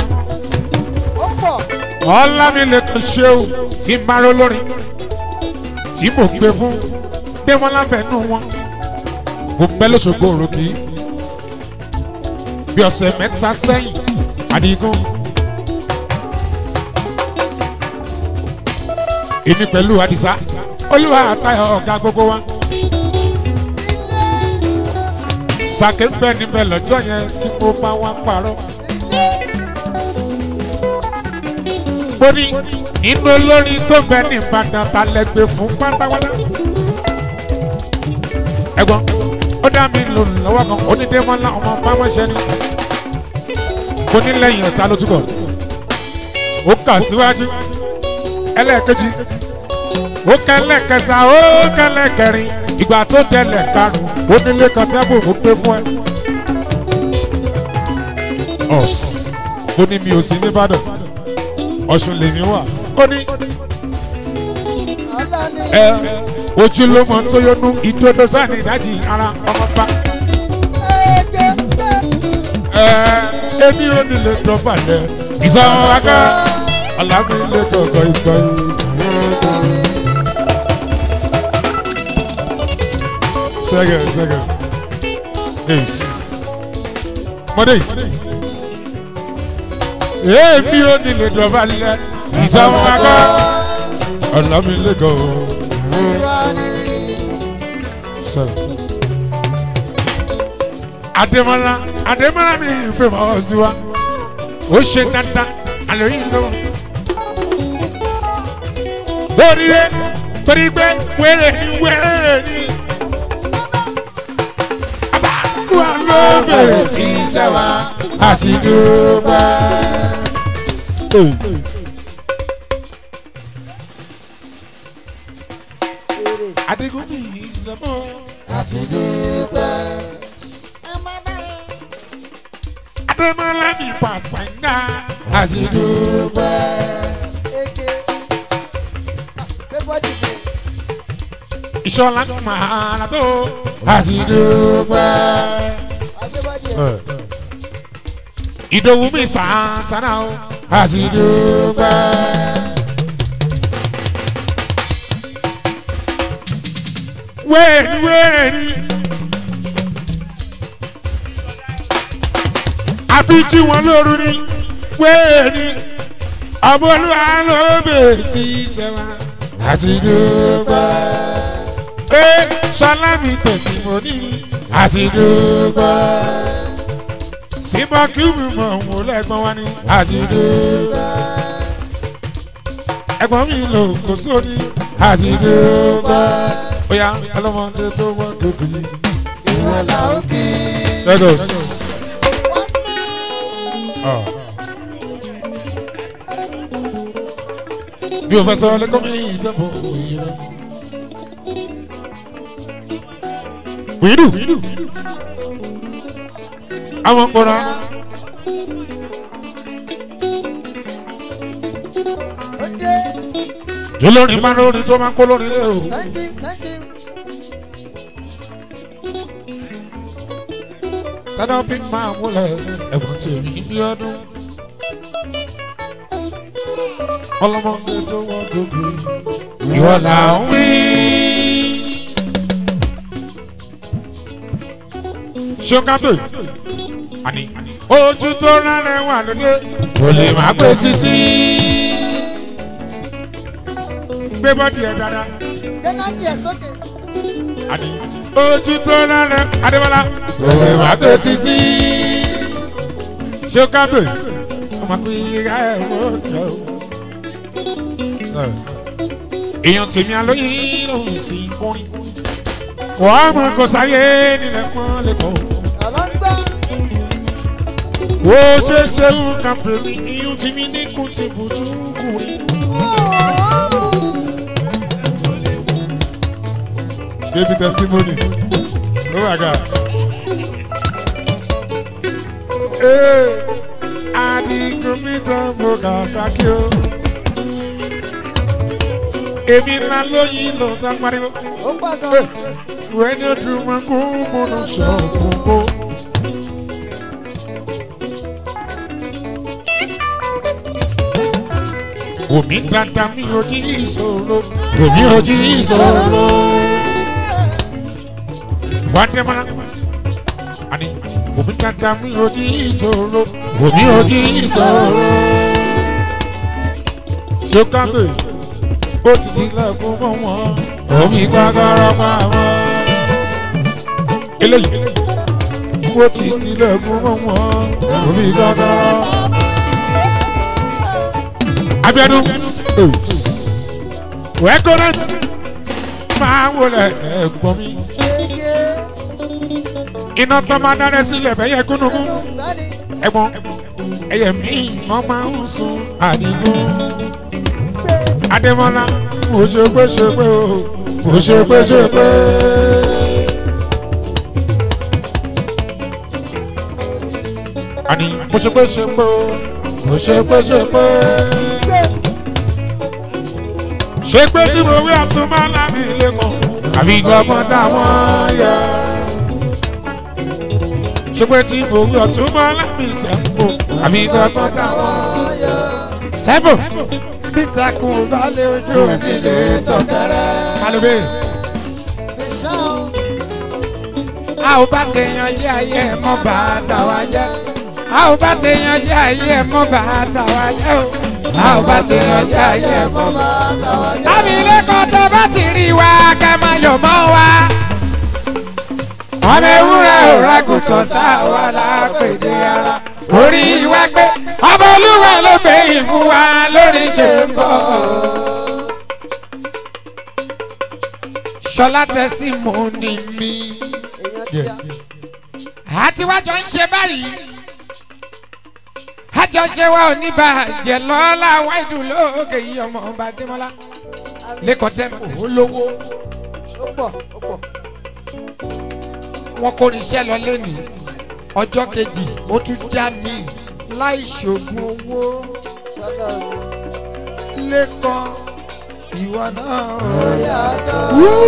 ọlámilẹ́kan ṣéwù tí ń bá lólórin tí mò ń gbé fún gbé wọn lábẹ́nú wọn mo pẹ́ lóṣogbo òròkì bí ọ̀sẹ̀ mẹ́ta sẹ́yìn àdìgún èmi pẹ̀lú àdìsá olúwa àtayọ̀ ọ̀gá gbogbo wa. sàkè ń bẹ níbẹ̀ lọ́jọ́ yẹn tí mo bá wá parọ́. mo ní nínú olórin tó bẹ ní ìbàdàn ta lẹ́gbẹ̀ẹ́ fún pátápátá. ẹ̀gbọ́n ó dá mi lò lọ́wọ́ kan onídémọ́lá ọmọ bámọ́ṣẹ́ ni. mo ní lẹ́yìn ọ̀tá ló túbọ̀. ó kà síwájú ẹlẹ́ẹ̀kejì ó kẹlẹ kẹta ó kẹlẹ kẹrin ìgbà tó tẹlẹ karùn ó nílé kan tẹ́bù ó pé fún ẹ. ọ̀s ó ní mi ò sí nìbàdàn ọ̀ṣun lèmi wà ó ní ẹ ojú ló mọ tó yọnu ìdodo sáni ìdájì ara ọmọba. ẹ ẹbí ó nílé dọ́bàlẹ̀ ìsọ̀rọ̀ wákà alábìlẹ̀ kọ̀ọ̀kan ìgbà yìí. second, second. Ace. Mọ̀dé. Èmi ò ní lè dọ̀bà lẹ̀. Ìjọba akọ́. Ọ̀nà mi lè gọ̀ o. Adémọ́lá Adémọ́lá mi ìfẹ́ mọ́ ọ sí wa. Ó ṣe dandan àlòyìn ló. Oríire torí pé wẹ́rẹ́ ni wẹ́rẹ́ ni. Olúwa ló bẹ̀rẹ̀ sí í jẹ́ wa àti dúpẹ́. Adigun mi ìṣẹ́mọ́ àti dúpẹ́. Adémọ́lá mi pàpàǹdà àti dúpẹ́. Ìṣọ̀lá máa tó àti dúpẹ́. Ìdòwú mi sàǹtàrà o àti dúpẹ́. Wéèni wéèni. Àbíjí wọn lóru ni wéèni. Ọ̀bọ̀lúwa ló bèè tí ìjẹba àti dúpẹ́. Ẹ ṣọlá mi tẹ̀sí mo ní àti dúpẹ́. Síbọ̀ kí mi mọ̀ òun lẹ́gbọ́n wá ní àti dúpẹ́. Ẹ̀gbọ́n mi lò kó sóní àti dúpẹ́. Bóyá ọlọ́mọdé tó wọ́n gbogbo yìí. ìwọ là ó kí. Lagos. Bí o fẹ́ sọ lẹ́kọ̀ọ́ mi ìjọba òye rẹ̀. Wíìdù. Àwọn kọ̀ọ̀rọ̀. Olórin máa ń lórin tó máa ń kó lórin lé o. thank you thank you. tádọ́pì máa múlẹ̀ ẹ̀gbọ́n tèmi bí ọdún. ọlọ́mọdé tó wọ́n gbogbo ìwọ là ń wí. ṣókàtò àní ojú tó rárẹ̀ wà lóde kò lè má gbé sisi. gbé bọ́dì ẹ̀ dáadáa Dẹ́nájì ẹ̀ sókè. àní ojú tó rárẹ̀ adébọ́lá kò lè má gbé sisi. ṣókàtò ọmọ kò yí ká ẹ̀ wọ́n jọ. èèyàn tèmi alóyìn lòun ti fún wàá mọ kò sáyé nílẹ̀ pọ́n lẹ́kọ̀ọ́ Ọlọ́gbà. wo ṣe ṣeun kan pèmí iyún tí mi ní kùn ti bùjú kùnrin. baby testimony oh my god. ee adigun mi tán mo kà kákí o. èmi ńlá lóyìn ló tán pariwo. Ó pọ̀ gan. wẹ́n yóò dùn mọ́ kó múnú sọ̀kùn kó. Omi dada mi ò jí ìṣòro. Omi ò jí ìṣòro. Wádẹ́mọ́lá. Àní omi dada mi ò jí ìṣòro. Omi ò jí ìṣòro. Jókàtò ó ti di lẹ́kùn mọ́ wọn. Omi gbàgbọ́rọ̀ pa wọn. Eléyìí ó ti di lẹ́kùn mọ́ wọn. Omi gbàgbọ́rọ̀. Abiodun wẹ́kọ̀rẹ́t máa ń wọlé ẹ̀gbọ́n mi. Kéèké. Iná tó máa dáná sílẹ̀ bẹ́yẹ kúnnùkún. Bẹ́ẹ̀ni. Ẹ̀gbọ́n ẹyẹ mi wọ́n máa ń sun àdìgún. Adémọ́lá mo ṣe pé ṣe pé o mo ṣe pé ṣe pé. Àní mo ṣe pé ṣe pé o mo ṣe pé ṣe pé. Ṣé pé tí mo wí ọ̀tún máa lábì ilé kan àbí gbọ́gbọ́n táwọn yẹ. Ṣé pé tí mo wí ọ̀tún máa lábì tẹ̀m̀pò àbí gbọ́gbọ́n táwọn yẹ. Sẹ́bù peter kún balẹ̀ ojú mi lè tọ̀kẹ́rẹ́. Kálóbé. Fìṣàn. A ò bá tèèyàn jẹ́ ayé ẹ̀ mọ́ bàtà wa jẹ́. A ò bá tèèyàn jẹ́ ayé ẹ̀ mọ́ bàtà wa jẹ́ o. A ò bá tèèyàn jẹ́ ayé ẹ̀ mọ́ bàtà wa jẹ́. Lábì ilé kan tó bá ti rí wa kẹ́ máa yọ̀ mọ́ wa. Ọmọ ewúrẹ́ ò rágùtàn sáwa lápèdè ara. Orí wa gbé ọmọ olúwa ló gbé ìfún wa lórí ṣe ń bọ̀. Ṣọlá tẹ́sí mo ní mi Èèyàn tí a. àti wájọ ń ṣe báyìí àjọṣe wa ò ní bàjẹ́ lọ́la wáìdù lóògè yìí ọmọ ọba adémọ́lá lẹ́kọ̀ọ́ tẹ́ olówó Ó pọ̀ ó pọ̀. wọn kò níṣẹ́ lọ lẹ́nu ọjọ́ kejì ó tún já mi láì ṣògùn owó Sọ́lá o. lẹ́kọ̀ọ́ ìwọ náà. Bóyá ká.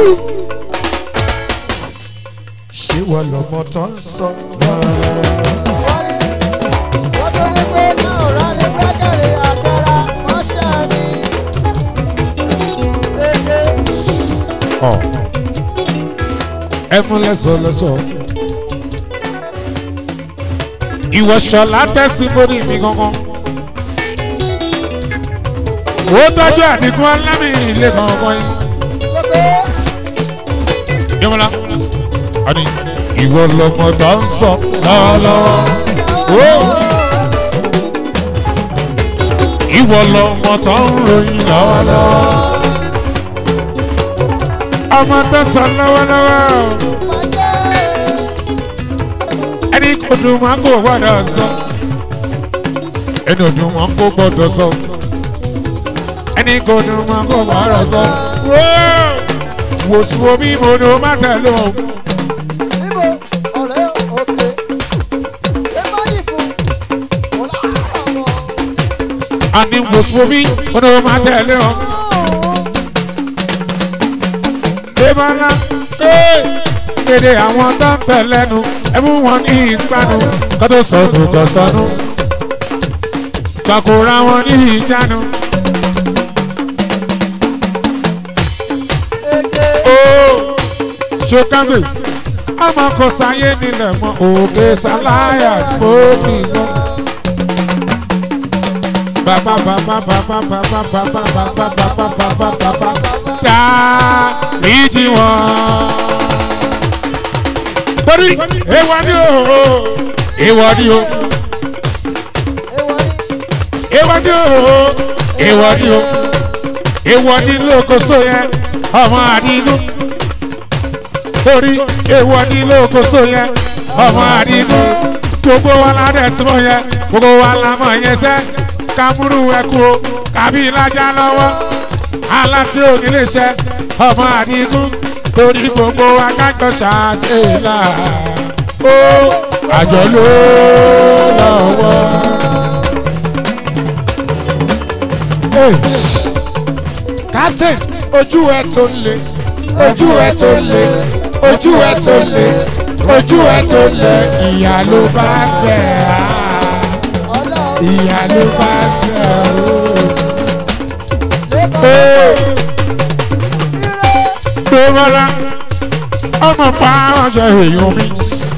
ṣé wọ́n lọ́mọ tó ń sọ. Wọ́n ní. Wọ́n tó ní pé náà rà ní búrẹ́kẹ̀rì àpẹẹrẹ ránṣẹ́ mi. Kéèké. ọ ẹ mú lẹsọ lẹsọ. ìwọ ṣọlá tẹ́sí mórí mi gangan. ó tọ́jú àdínkù alámì ilé gangan yìí. Kéèké. yọmọlá àní ìwọ lọmọ tó ń sọ lọ́wọ́lọ́wọ́. ìwọ lọmọ tó ń ròyìn lọ́wọ́lọ́wọ́. ọmọ tó sọ lọ́wọ́lọ́wọ́. Máa jẹ́. ẹni kò dùn máa kó gbọ́dọ̀ sọ. ẹni ò dùn máa kó gbọ́dọ̀ sọ. ẹni kò dùn máa kó gbọ́dọ̀ sọ. wò sùn omi mo ní o má tẹ̀lé o. Níbo ọ̀rẹ́ òkè. Ẹ má yìí fún. Mo láàárọ̀ ọmọ. àní wò sùn omi mo ní o má tẹ̀lé o. Débọ́lá ee gbàgede àwọn tó ń tẹ̀ lẹ́nu ẹ̀mú wọn ní ìpanu kó tó sọnù kó sọnù gbàkúrà wọn ní ìjánu. ó ṣokágbè ọmọ kò sáyé nílẹ̀ mọ́ òkè sáláyà bó ti sọ. bàbá bàbá bàbá bàbá bàbá bàbá bàbá bàbá bàbá dá ìjì wọn. torí èèwọ̀ ni o èèwọ̀ ni o èèwọ̀ ni o èèwọ̀ ni o èèwọ̀ ni lókoso yẹn ọmọ àdínú torí èèwọ̀ ni lókoso yẹn ọmọ àdínú gbogbo wa la dẹ̀ tí mo yẹ gbogbo wa la mọ̀ yẹn sẹ́ kámúrú ẹ̀kú o kàbí ìlàjà lọ́wọ́ aláti òní lè ṣe ọmọ àdínú torí gbogbo wa kájọ ṣàṣeyìlá ó àjọ ló lọ́wọ́. Hey captain ojú ẹ tó le ojú ẹ tó le ojú ẹ tó le ojú ẹ tó le ìyá ló bá gbẹ á ìyá ló bá gbẹ ó. gbẹmọlá ọmọ pa ọjọ èèyàn mi.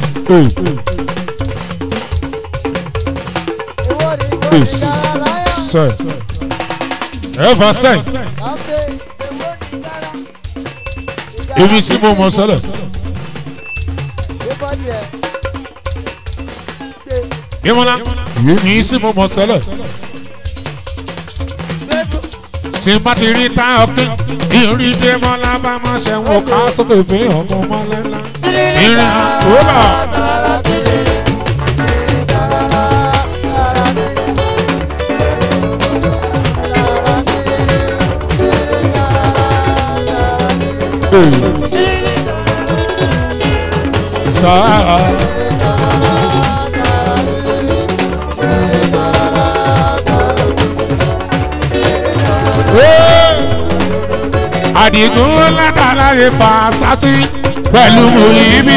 ẹ fà sẹ́yìn ibi tí mo mọ sọlẹ. Bímọ́lá ibi tí mo mọ sọlẹ. Tí bá ti rí tá ọkẹ́, ìrí Bímọ́lá bá máa ṣe wọ́n ká sókè fún ọmọ mọ́lẹ́lá. Tí rí àkóbá. Sáà. Àdìgún látara lè fà sátì pẹ̀lú ibi.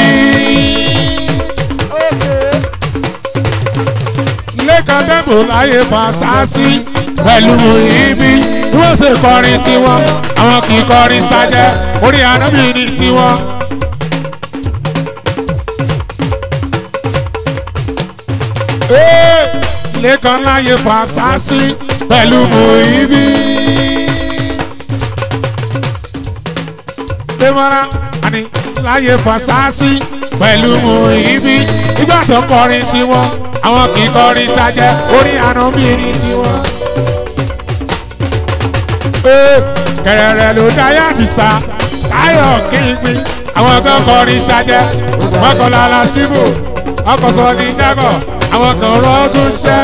Lẹ́kàn dẹ́bò láyé fà sásì pẹ̀lú ibi. Wọ́n ṣe kọrin tiwọn, àwọn kì í kọrin sájẹ́, orí ànábì ní tiwọn. lẹ́kàn láyé fàṣásí pẹ̀lú Muibi. Dèmọ́ra àní láyé fàṣásí pẹ̀lú Muibi. Ìgbà tó kọrin tiwọn, àwọn kì í kọrin sájẹ́ orí ànábìrin tiwọn. Kẹ̀rẹ̀rẹ̀ ló dáyà dìsa, táyọ̀ kígbin, àwọn kan kọrin sájẹ́, mọ́kànlá lásìkò, ọkọ̀ sọ ní jágọ̀ àwọn kan rọ́gùn ṣẹ́.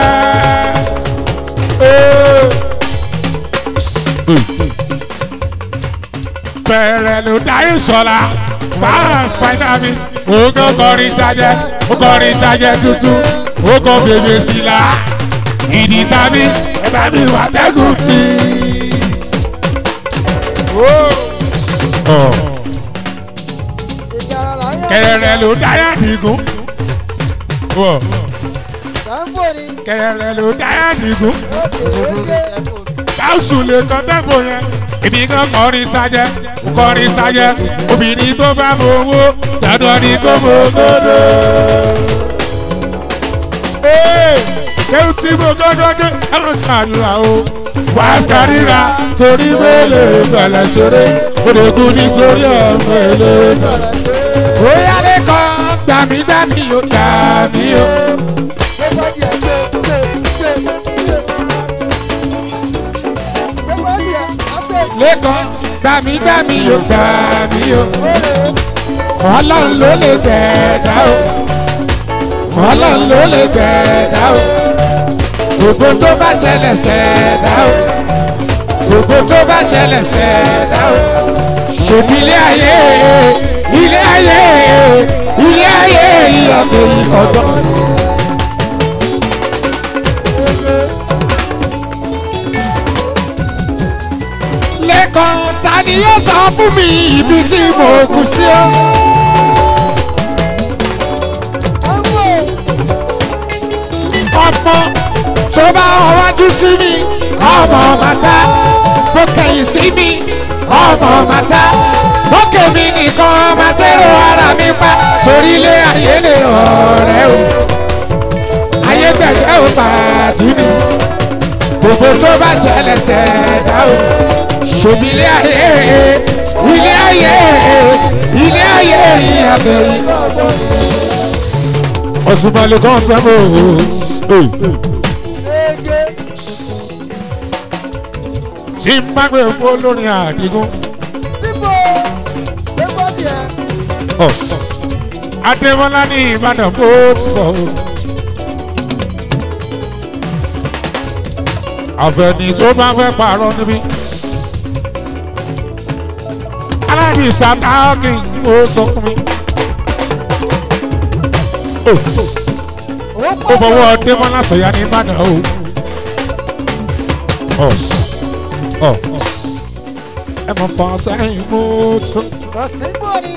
bẹ̀rẹ̀ ló dáyé sọ̀la báà fàìdá mi. ó kàn kọrin ṣájẹ́ ó kọrin ṣájẹ́ tuntun ó kàn bèbè sí la. ìdí sábì ẹ bá mi wà tẹ́gùn sí i. kẹrẹrẹ ló dáyà nìgún kẹrẹ ló dáyà nìgún káwùsù lè kọ́ tẹ́gbò yẹn ibi kan kọrin sájẹ́ kọrin sájẹ́ obìnrin tó bá mọ owó dandan ni kò mọ gbọdọ. kéwù tí mo gbọdọ dé ẹ̀rọ kàdúrà o wàásù ríra torí wẹ́lẹ̀ gbàlẹ̀ ṣeré òdògùn nítorí ọmọ ẹlẹ́gbàá. ó yálé kan gbàmígbàmí yóò gbàmí o. lẹ́kàn gbàmígbàmí yóò gbàmí o. ọlọ́run ló lè gbẹ̀dá o. ọlọ́run ló lè gbẹ̀dá o. gbogbo tó bá ṣẹlẹ̀ ṣẹ̀dá o. gbogbo tó bá ṣẹlẹ̀ ṣẹ̀dá o. ṣèbí ilé ayé ilé ayé ilé ayé ìyọ̀kọ̀ ìkọ̀dọ̀. lẹ́kàn ta ni yóò sọ fún mi ibi tí mo kù sí o. sí mi ọmọ màtá bó kẹ̀yìn sí mi ọmọ màtá bó kèmí nìkan màtẹ́rù ara mi pa torí ilé ayé lè ọ̀rẹ́ o ayé gbẹ̀gbẹ́ ò pàdé mi gbogbo tó bá ṣẹlẹ̀ ṣẹ̀dá o ṣòbí ilé ayé ilé ayé ilé ayé ìyàbẹ̀ yìí. ọ̀ṣunmọ̀lẹ̀ kan tẹ́ mọ̀ ege tí n bá gbé fún olórin àdìgún. bíbò bíbò díẹ̀ adémọlá ní ìbàdàn bó ti sọ o. àfẹ̀ní tó bá fẹ́ pààrọ̀ níbí. aládìsá táàkì ó sọ fún mi. ó fọwọ́ adémọlá sọ̀yà ní ìbàdàn o. ẹ mọ̀ fọ́ sẹ́yìn mú tó. kọ̀sìnbó ni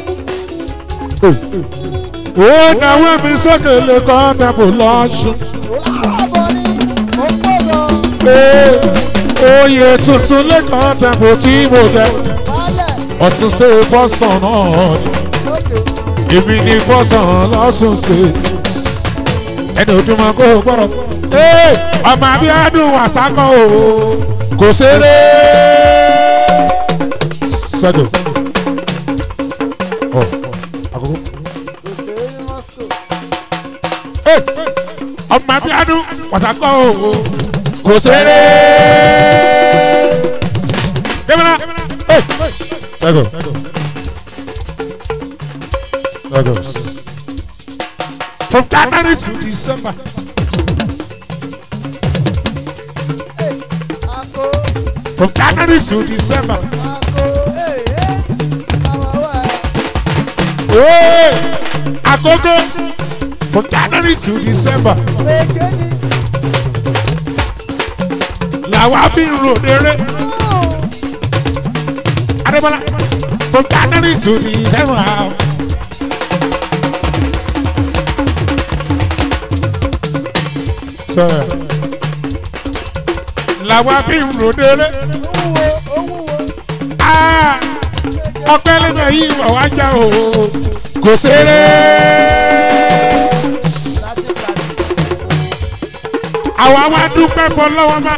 ó náwó mi sókè lè kọ́ tẹ̀bù lọ́sùn. olùkọ́ ni mo gbọ́dọ̀ oyè tuntun lẹ́kọ̀ọ́ tẹ̀bù tí mo jẹ. balẹ̀ ọ̀sùn state fọ́sàn náà ni lóde èmi ní fọ́sàn lọ́sùn state. ẹni ojúmọ́ kó o gbọ́dọ̀. Ee, ọmọ abíádùn wàsákọ̀ o kò ṣeré. sẹ́dọ̀. ọ̀ àkókò. òṣèré ní moscow ọmọ abíádùn wàsákọ̀ o kò ṣeré. débìnà. sẹ́dọ̀. sẹ́dọ̀. from january to december. àgbo from january to december. àgbo ee àwọn ọwọ́ ẹ̀ Hey, agogo from january to december ege ni làwa fi ń ròdèrè adébọlá from january to december. Sir. làwa fi ń ròdèrè owó owó Ah, ọpẹ́ lẹ́nu yìí wọ̀ wá já o kò ṣeré. láti láti àwa wá dúpẹ́ fọlọ́wọ́ má.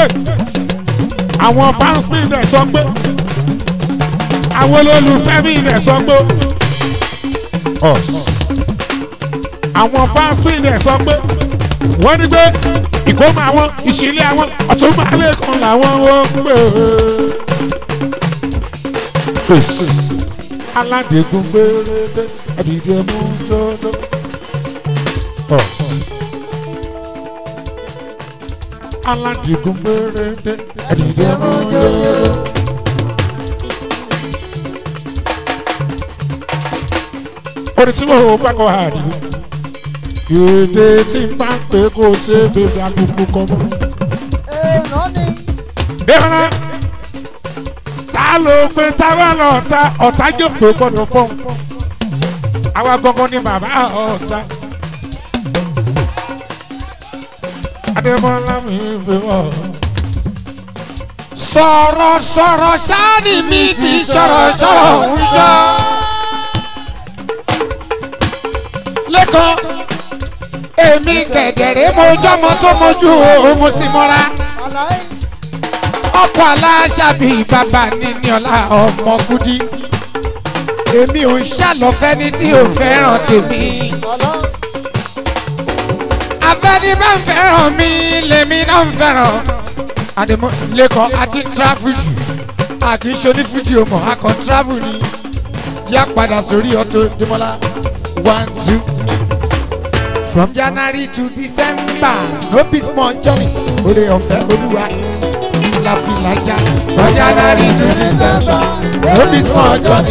àwọn fans mi dẹ̀ sọ pé àwọn olólùfẹ́ mi dẹ̀ sọ pé àwọn fans mi dẹ̀ sọ pé wọ́n ní pé ìkómọ àwọn ìṣílẹ̀ àwọn ọ̀tún máa lè kàn láwọn ó pè é. aládègún gbèrèdè ẹ̀dìdì ẹ̀mú dọ́dọ́. aládìgún gbèrèdè ẹ̀dìdì ẹ̀mú dọ́dọ́. orin tí mo bá kọ àdìgún èdè tí n bá ń pè kó o ṣe é bèbè àbùkù kọ́ mọ́. èèyàn ni Bẹ́ẹ̀ni, ta ló pe táwa lọ ta ọ̀tá jòkó gbọ́dọ̀ fọ́n. Àwa gangan ni bàbá ọ̀tá. Adébọ́lá mi fi wọ̀. sọ̀rọ̀ sọ̀rọ̀ sáni mi ti sọ̀rọ̀ sọ̀rọ̀ ń sọ. lẹ́kọ̀ọ́ èmi kẹ̀dẹ̀rẹ́ mojọ́mọ tó mojú òun sì mọ́ra àlàyé ọkọ̀ aláṣàbí bàbá níní ọ̀la ọmọ kúdí èmi ò ń ṣàlọ́fẹ́ ní tí ò fẹ́ràn tèmi ọ̀lọ́ abẹ́ni bá ń fẹ́ràn mi lèmi náà ń fẹ́ràn àdèmọ́ lẹ́kọ̀ọ́ àti tráfù jù àkì í ṣoní fújì ọmọ akọ tráfù ni jẹ́ àpadà sórí ọtọ dèmọ́lá one two from january to december no be small journey oore ọ̀fẹ́ olúwa la fi lajà from january to december no be small journey.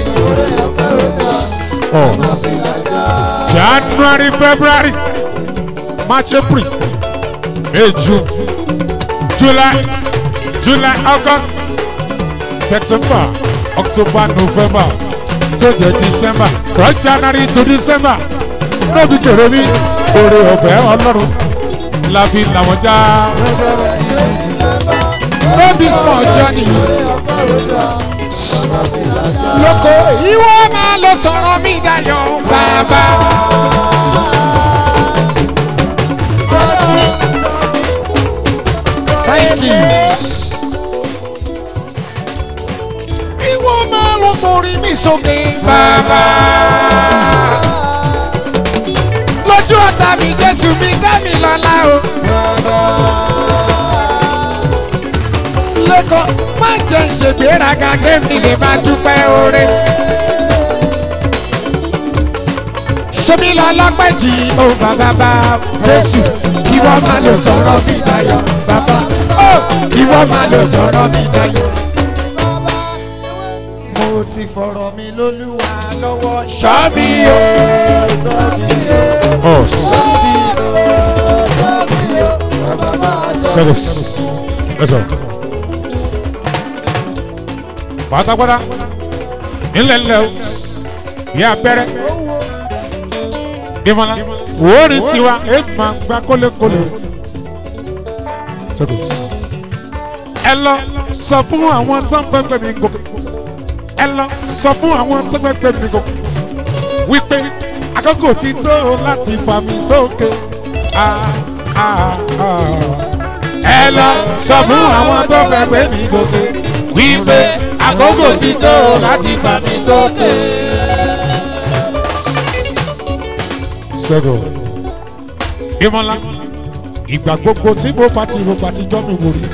January, February, March, April, May, June, July, July, August, September, October, November, to the December, from January to December. Lóbi kèrè mi, oore ọ̀fẹ́ ọlọ́run, lábí làwọn já. no be small journey lóko ìwọ máa lọ sọ̀rọ̀ mi dayọ̀ bàbá. thank you. ìwọ máa lọ gbórí mi sókè bàbá. lójú ọ̀tá mi jésù mi dá mi lọ́lá o. lẹ́kọ̀ọ́ má jẹ́ ìṣègbéraga kémi lè máa dúpẹ́ oore. ṣébi lọ lọ́pẹ́ jì ó bàbá bá jésù ìwọ máa lọ sọ̀rọ̀ mi dayọ̀ bàbá ó ìwọ máa lọ sọ̀rọ̀ mi dayọ̀. mo ti fọ̀rọ̀ mi lólúwa lọ́wọ́ ṣọ́ mi o. Service. Let's go. Pátápátá. Nílẹ̀ ńlẹ̀ o. Bí abẹ́rẹ́. Bímọ́lá. Orin tiwa. Ẹ máa gba kólékólé. Service. Ẹ lọ sọ fún àwọn tó ń pẹ́pẹ́ mi gòkè. Ẹ lọ sọ fún àwọn tó ń pẹ́pẹ́ mi gòkè. Wípé àkókò ti tó láti fà mí sókè. Ah, ah, ah ẹ lọ sọ fún àwọn tó fẹ́ pé mi gòkè wípé àkókò ti tó láti fà mí sókè. sẹ́gọ̀ ìmọ̀lá ìgbà gbogbo tí mo bá ti rògbà ti jọ́ mi wò rí.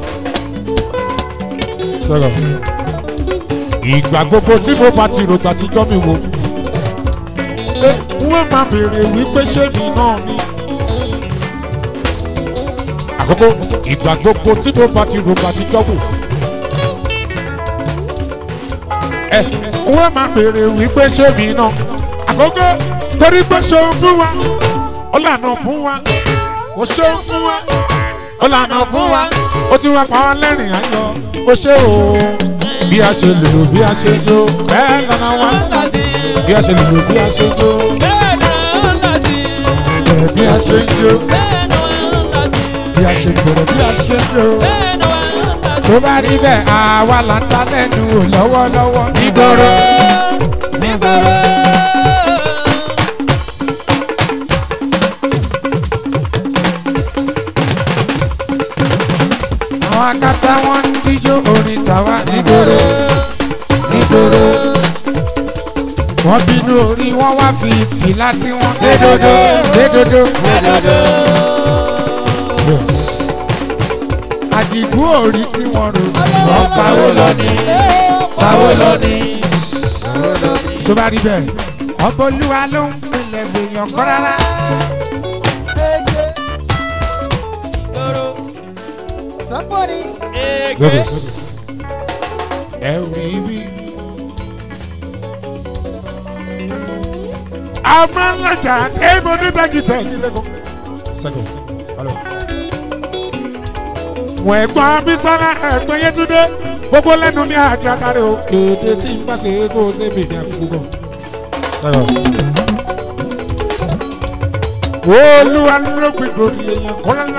sẹ́gọ̀ ìgbà gbogbo tí mo bá ti rògbà ti jọ́ mi wò rí. wọ́n máa béèrè wípé ṣé mi náà ni àkókò ìgbà gbogbo tí mo bá ti rògbà ti jọ́wọ́. ẹ wọ́n máa béèrè wípé ṣé mi náà àkókò torí pé ṣeun fún wa ó lànà fún wa ó ṣeun fún wa ó lànà fún wa ó ti wá pa wá lẹ́rìn ayọ̀ ó ṣe o bí a ṣe lò bí a ṣe lò bẹ́ẹ̀ lọ́nà wa bí a ṣe lò bí a ṣe lò bí a ṣe ń jó bí a ṣe gbòòrò bí a ṣe ń jó. tó bá rí bẹ́ẹ̀ àwa là ń ta lẹ́nu wò lọ́wọ́lọ́wọ́ nígboro. àwọn akátá wọn ń díjó orin tàwa nígboro nígboro. wọ́n bínú orí wọn wá fi fìlà tí wọ́n dé dodo dé dodo. àdìgún òrí tí wọ́n rò wọ́n pawó lọ ní pawó lọ ní. tó bá rí bẹ́ẹ̀ ọbọ̀ olúwa ló ń pinlẹ̀ gbèyàn kọ́ rárá. Somebody. Lọ́dọ̀ ẹ rí bí. Amálajà Ebo ní Bẹ́kítà Ìdílẹ́kọ̀. Sẹ́kọ̀, alo. Wọ́n ẹ̀gbọ́n Abísọ́lá ẹ̀gbọ́n Yétúndé gbogbo lẹ́nu ní àjàkárẹ̀ o. Èdè tí ń bá ti kó o ṣe bèèrè àkókò. Sẹ́kọ̀. Olúwa ló gbìgbò ní èèyàn kọ́lá.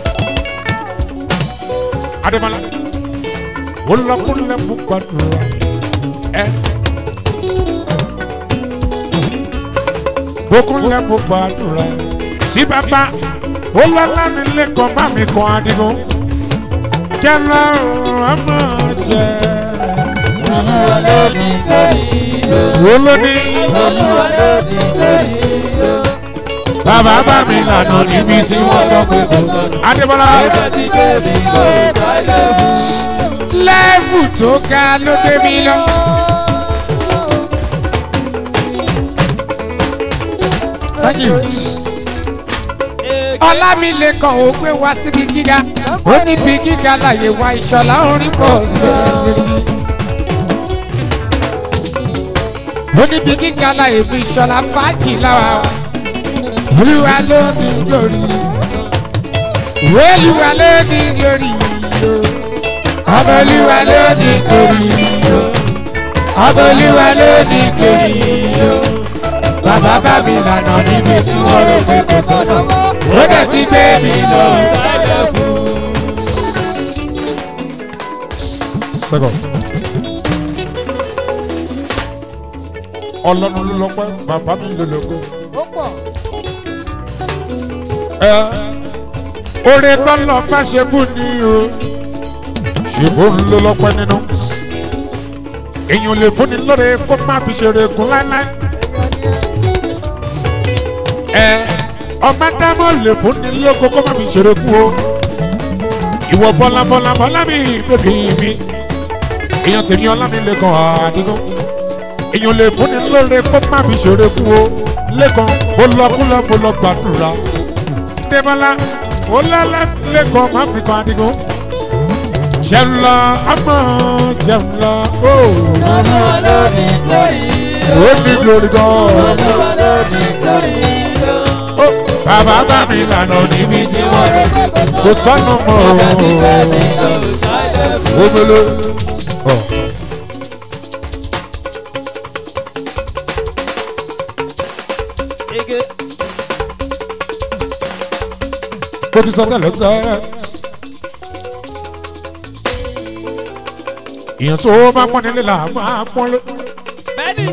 Adémọ́lá olùlọ́kùnrin mú gbàdúrà ẹ. Bókúnlẹ̀ mú gbàdúrà sí bàbá olọ́lá nílé kan bá mi kan adigun kẹlẹ́ ọmọ jẹ. Olúwa ló ní lórí o. Olóní Olúwa ló ní lórí o. bàbá bá mi lànà níbi tí wọ́n sọ pé kò tọ́. Adébọ́lá Ẹgbẹ́ ti gbé mi lọ sálẹ̀ fún. lẹ́ẹ̀fù tó ga ló gbé mi lọ. Thank you. Ọlámilékan ò gbé wá síbi gíga. Ó ní bí gíga láyé wá ìṣọ̀lá orin pọ̀ síbi. Ó ní bí gíga láyé bí ìṣọ̀lá fàájì láwa. Olúwa ló ní lórí. Olúwa ló ní lórí. Ọbọ̀lúwa ló ní lórí. Ọbọ̀lúwa ló ní lórí. Bàbá bá mi lànà níbi tí wọ́n rò pé kò sọ́nà. Ó dẹ̀ ti gbé mi lọ. second. ọlọ́run ló lọ́pẹ́ bàbá mi ló lógo. ó pọ̀ ẹ oore tọ́lọ̀ má ṣe kú ni o ṣèbó ń ló lọ́pẹ́ nínú. èèyàn lè fúnni lóore kó má fi ṣeré gun láéláé. ẹ ọmọ dámọ̀ lè fúnni lógo kó má fi ṣeré gun o. ìwọ bọ́lá bọ́lá bọ́lá mi bèbí mi. èèyàn tèmi ọlá mi lè kàn àdìgún. èèyàn lè fúnni lóore kó má fi ṣeré gun o. lẹ́kàn ó lọ kúlọ̀ mo lọ gbàdúrà. Débọ́lá ó lálẹ́ lẹ́kọ̀ọ́ má fi kan àdìgún. Jẹun lọ ọmọ jẹun lọ ó. olúwa ló ní glory Ó ní glory gan. olúwa ló ní glory Ó bàbá bá mi lànà níbi tí wọ́n rẹ̀ kò sọ́nù mọ́ o. Ó mele. Ọ̀. Ege. Bó ti sọ tẹ́lẹ̀ sẹ́. Ìyẹn tó bá pọ́n nílé là máa pọ́n lé. Bẹ́ẹ̀ni.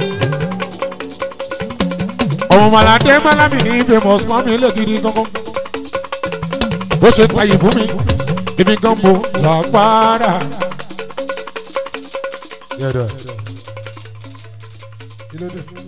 ọmọ màlàdé mọ́lámì ní famous mọ́ mi lè gidi gangan bó ṣe gbayì fún mi èmi gan mo sàgbára. Kí ló dé?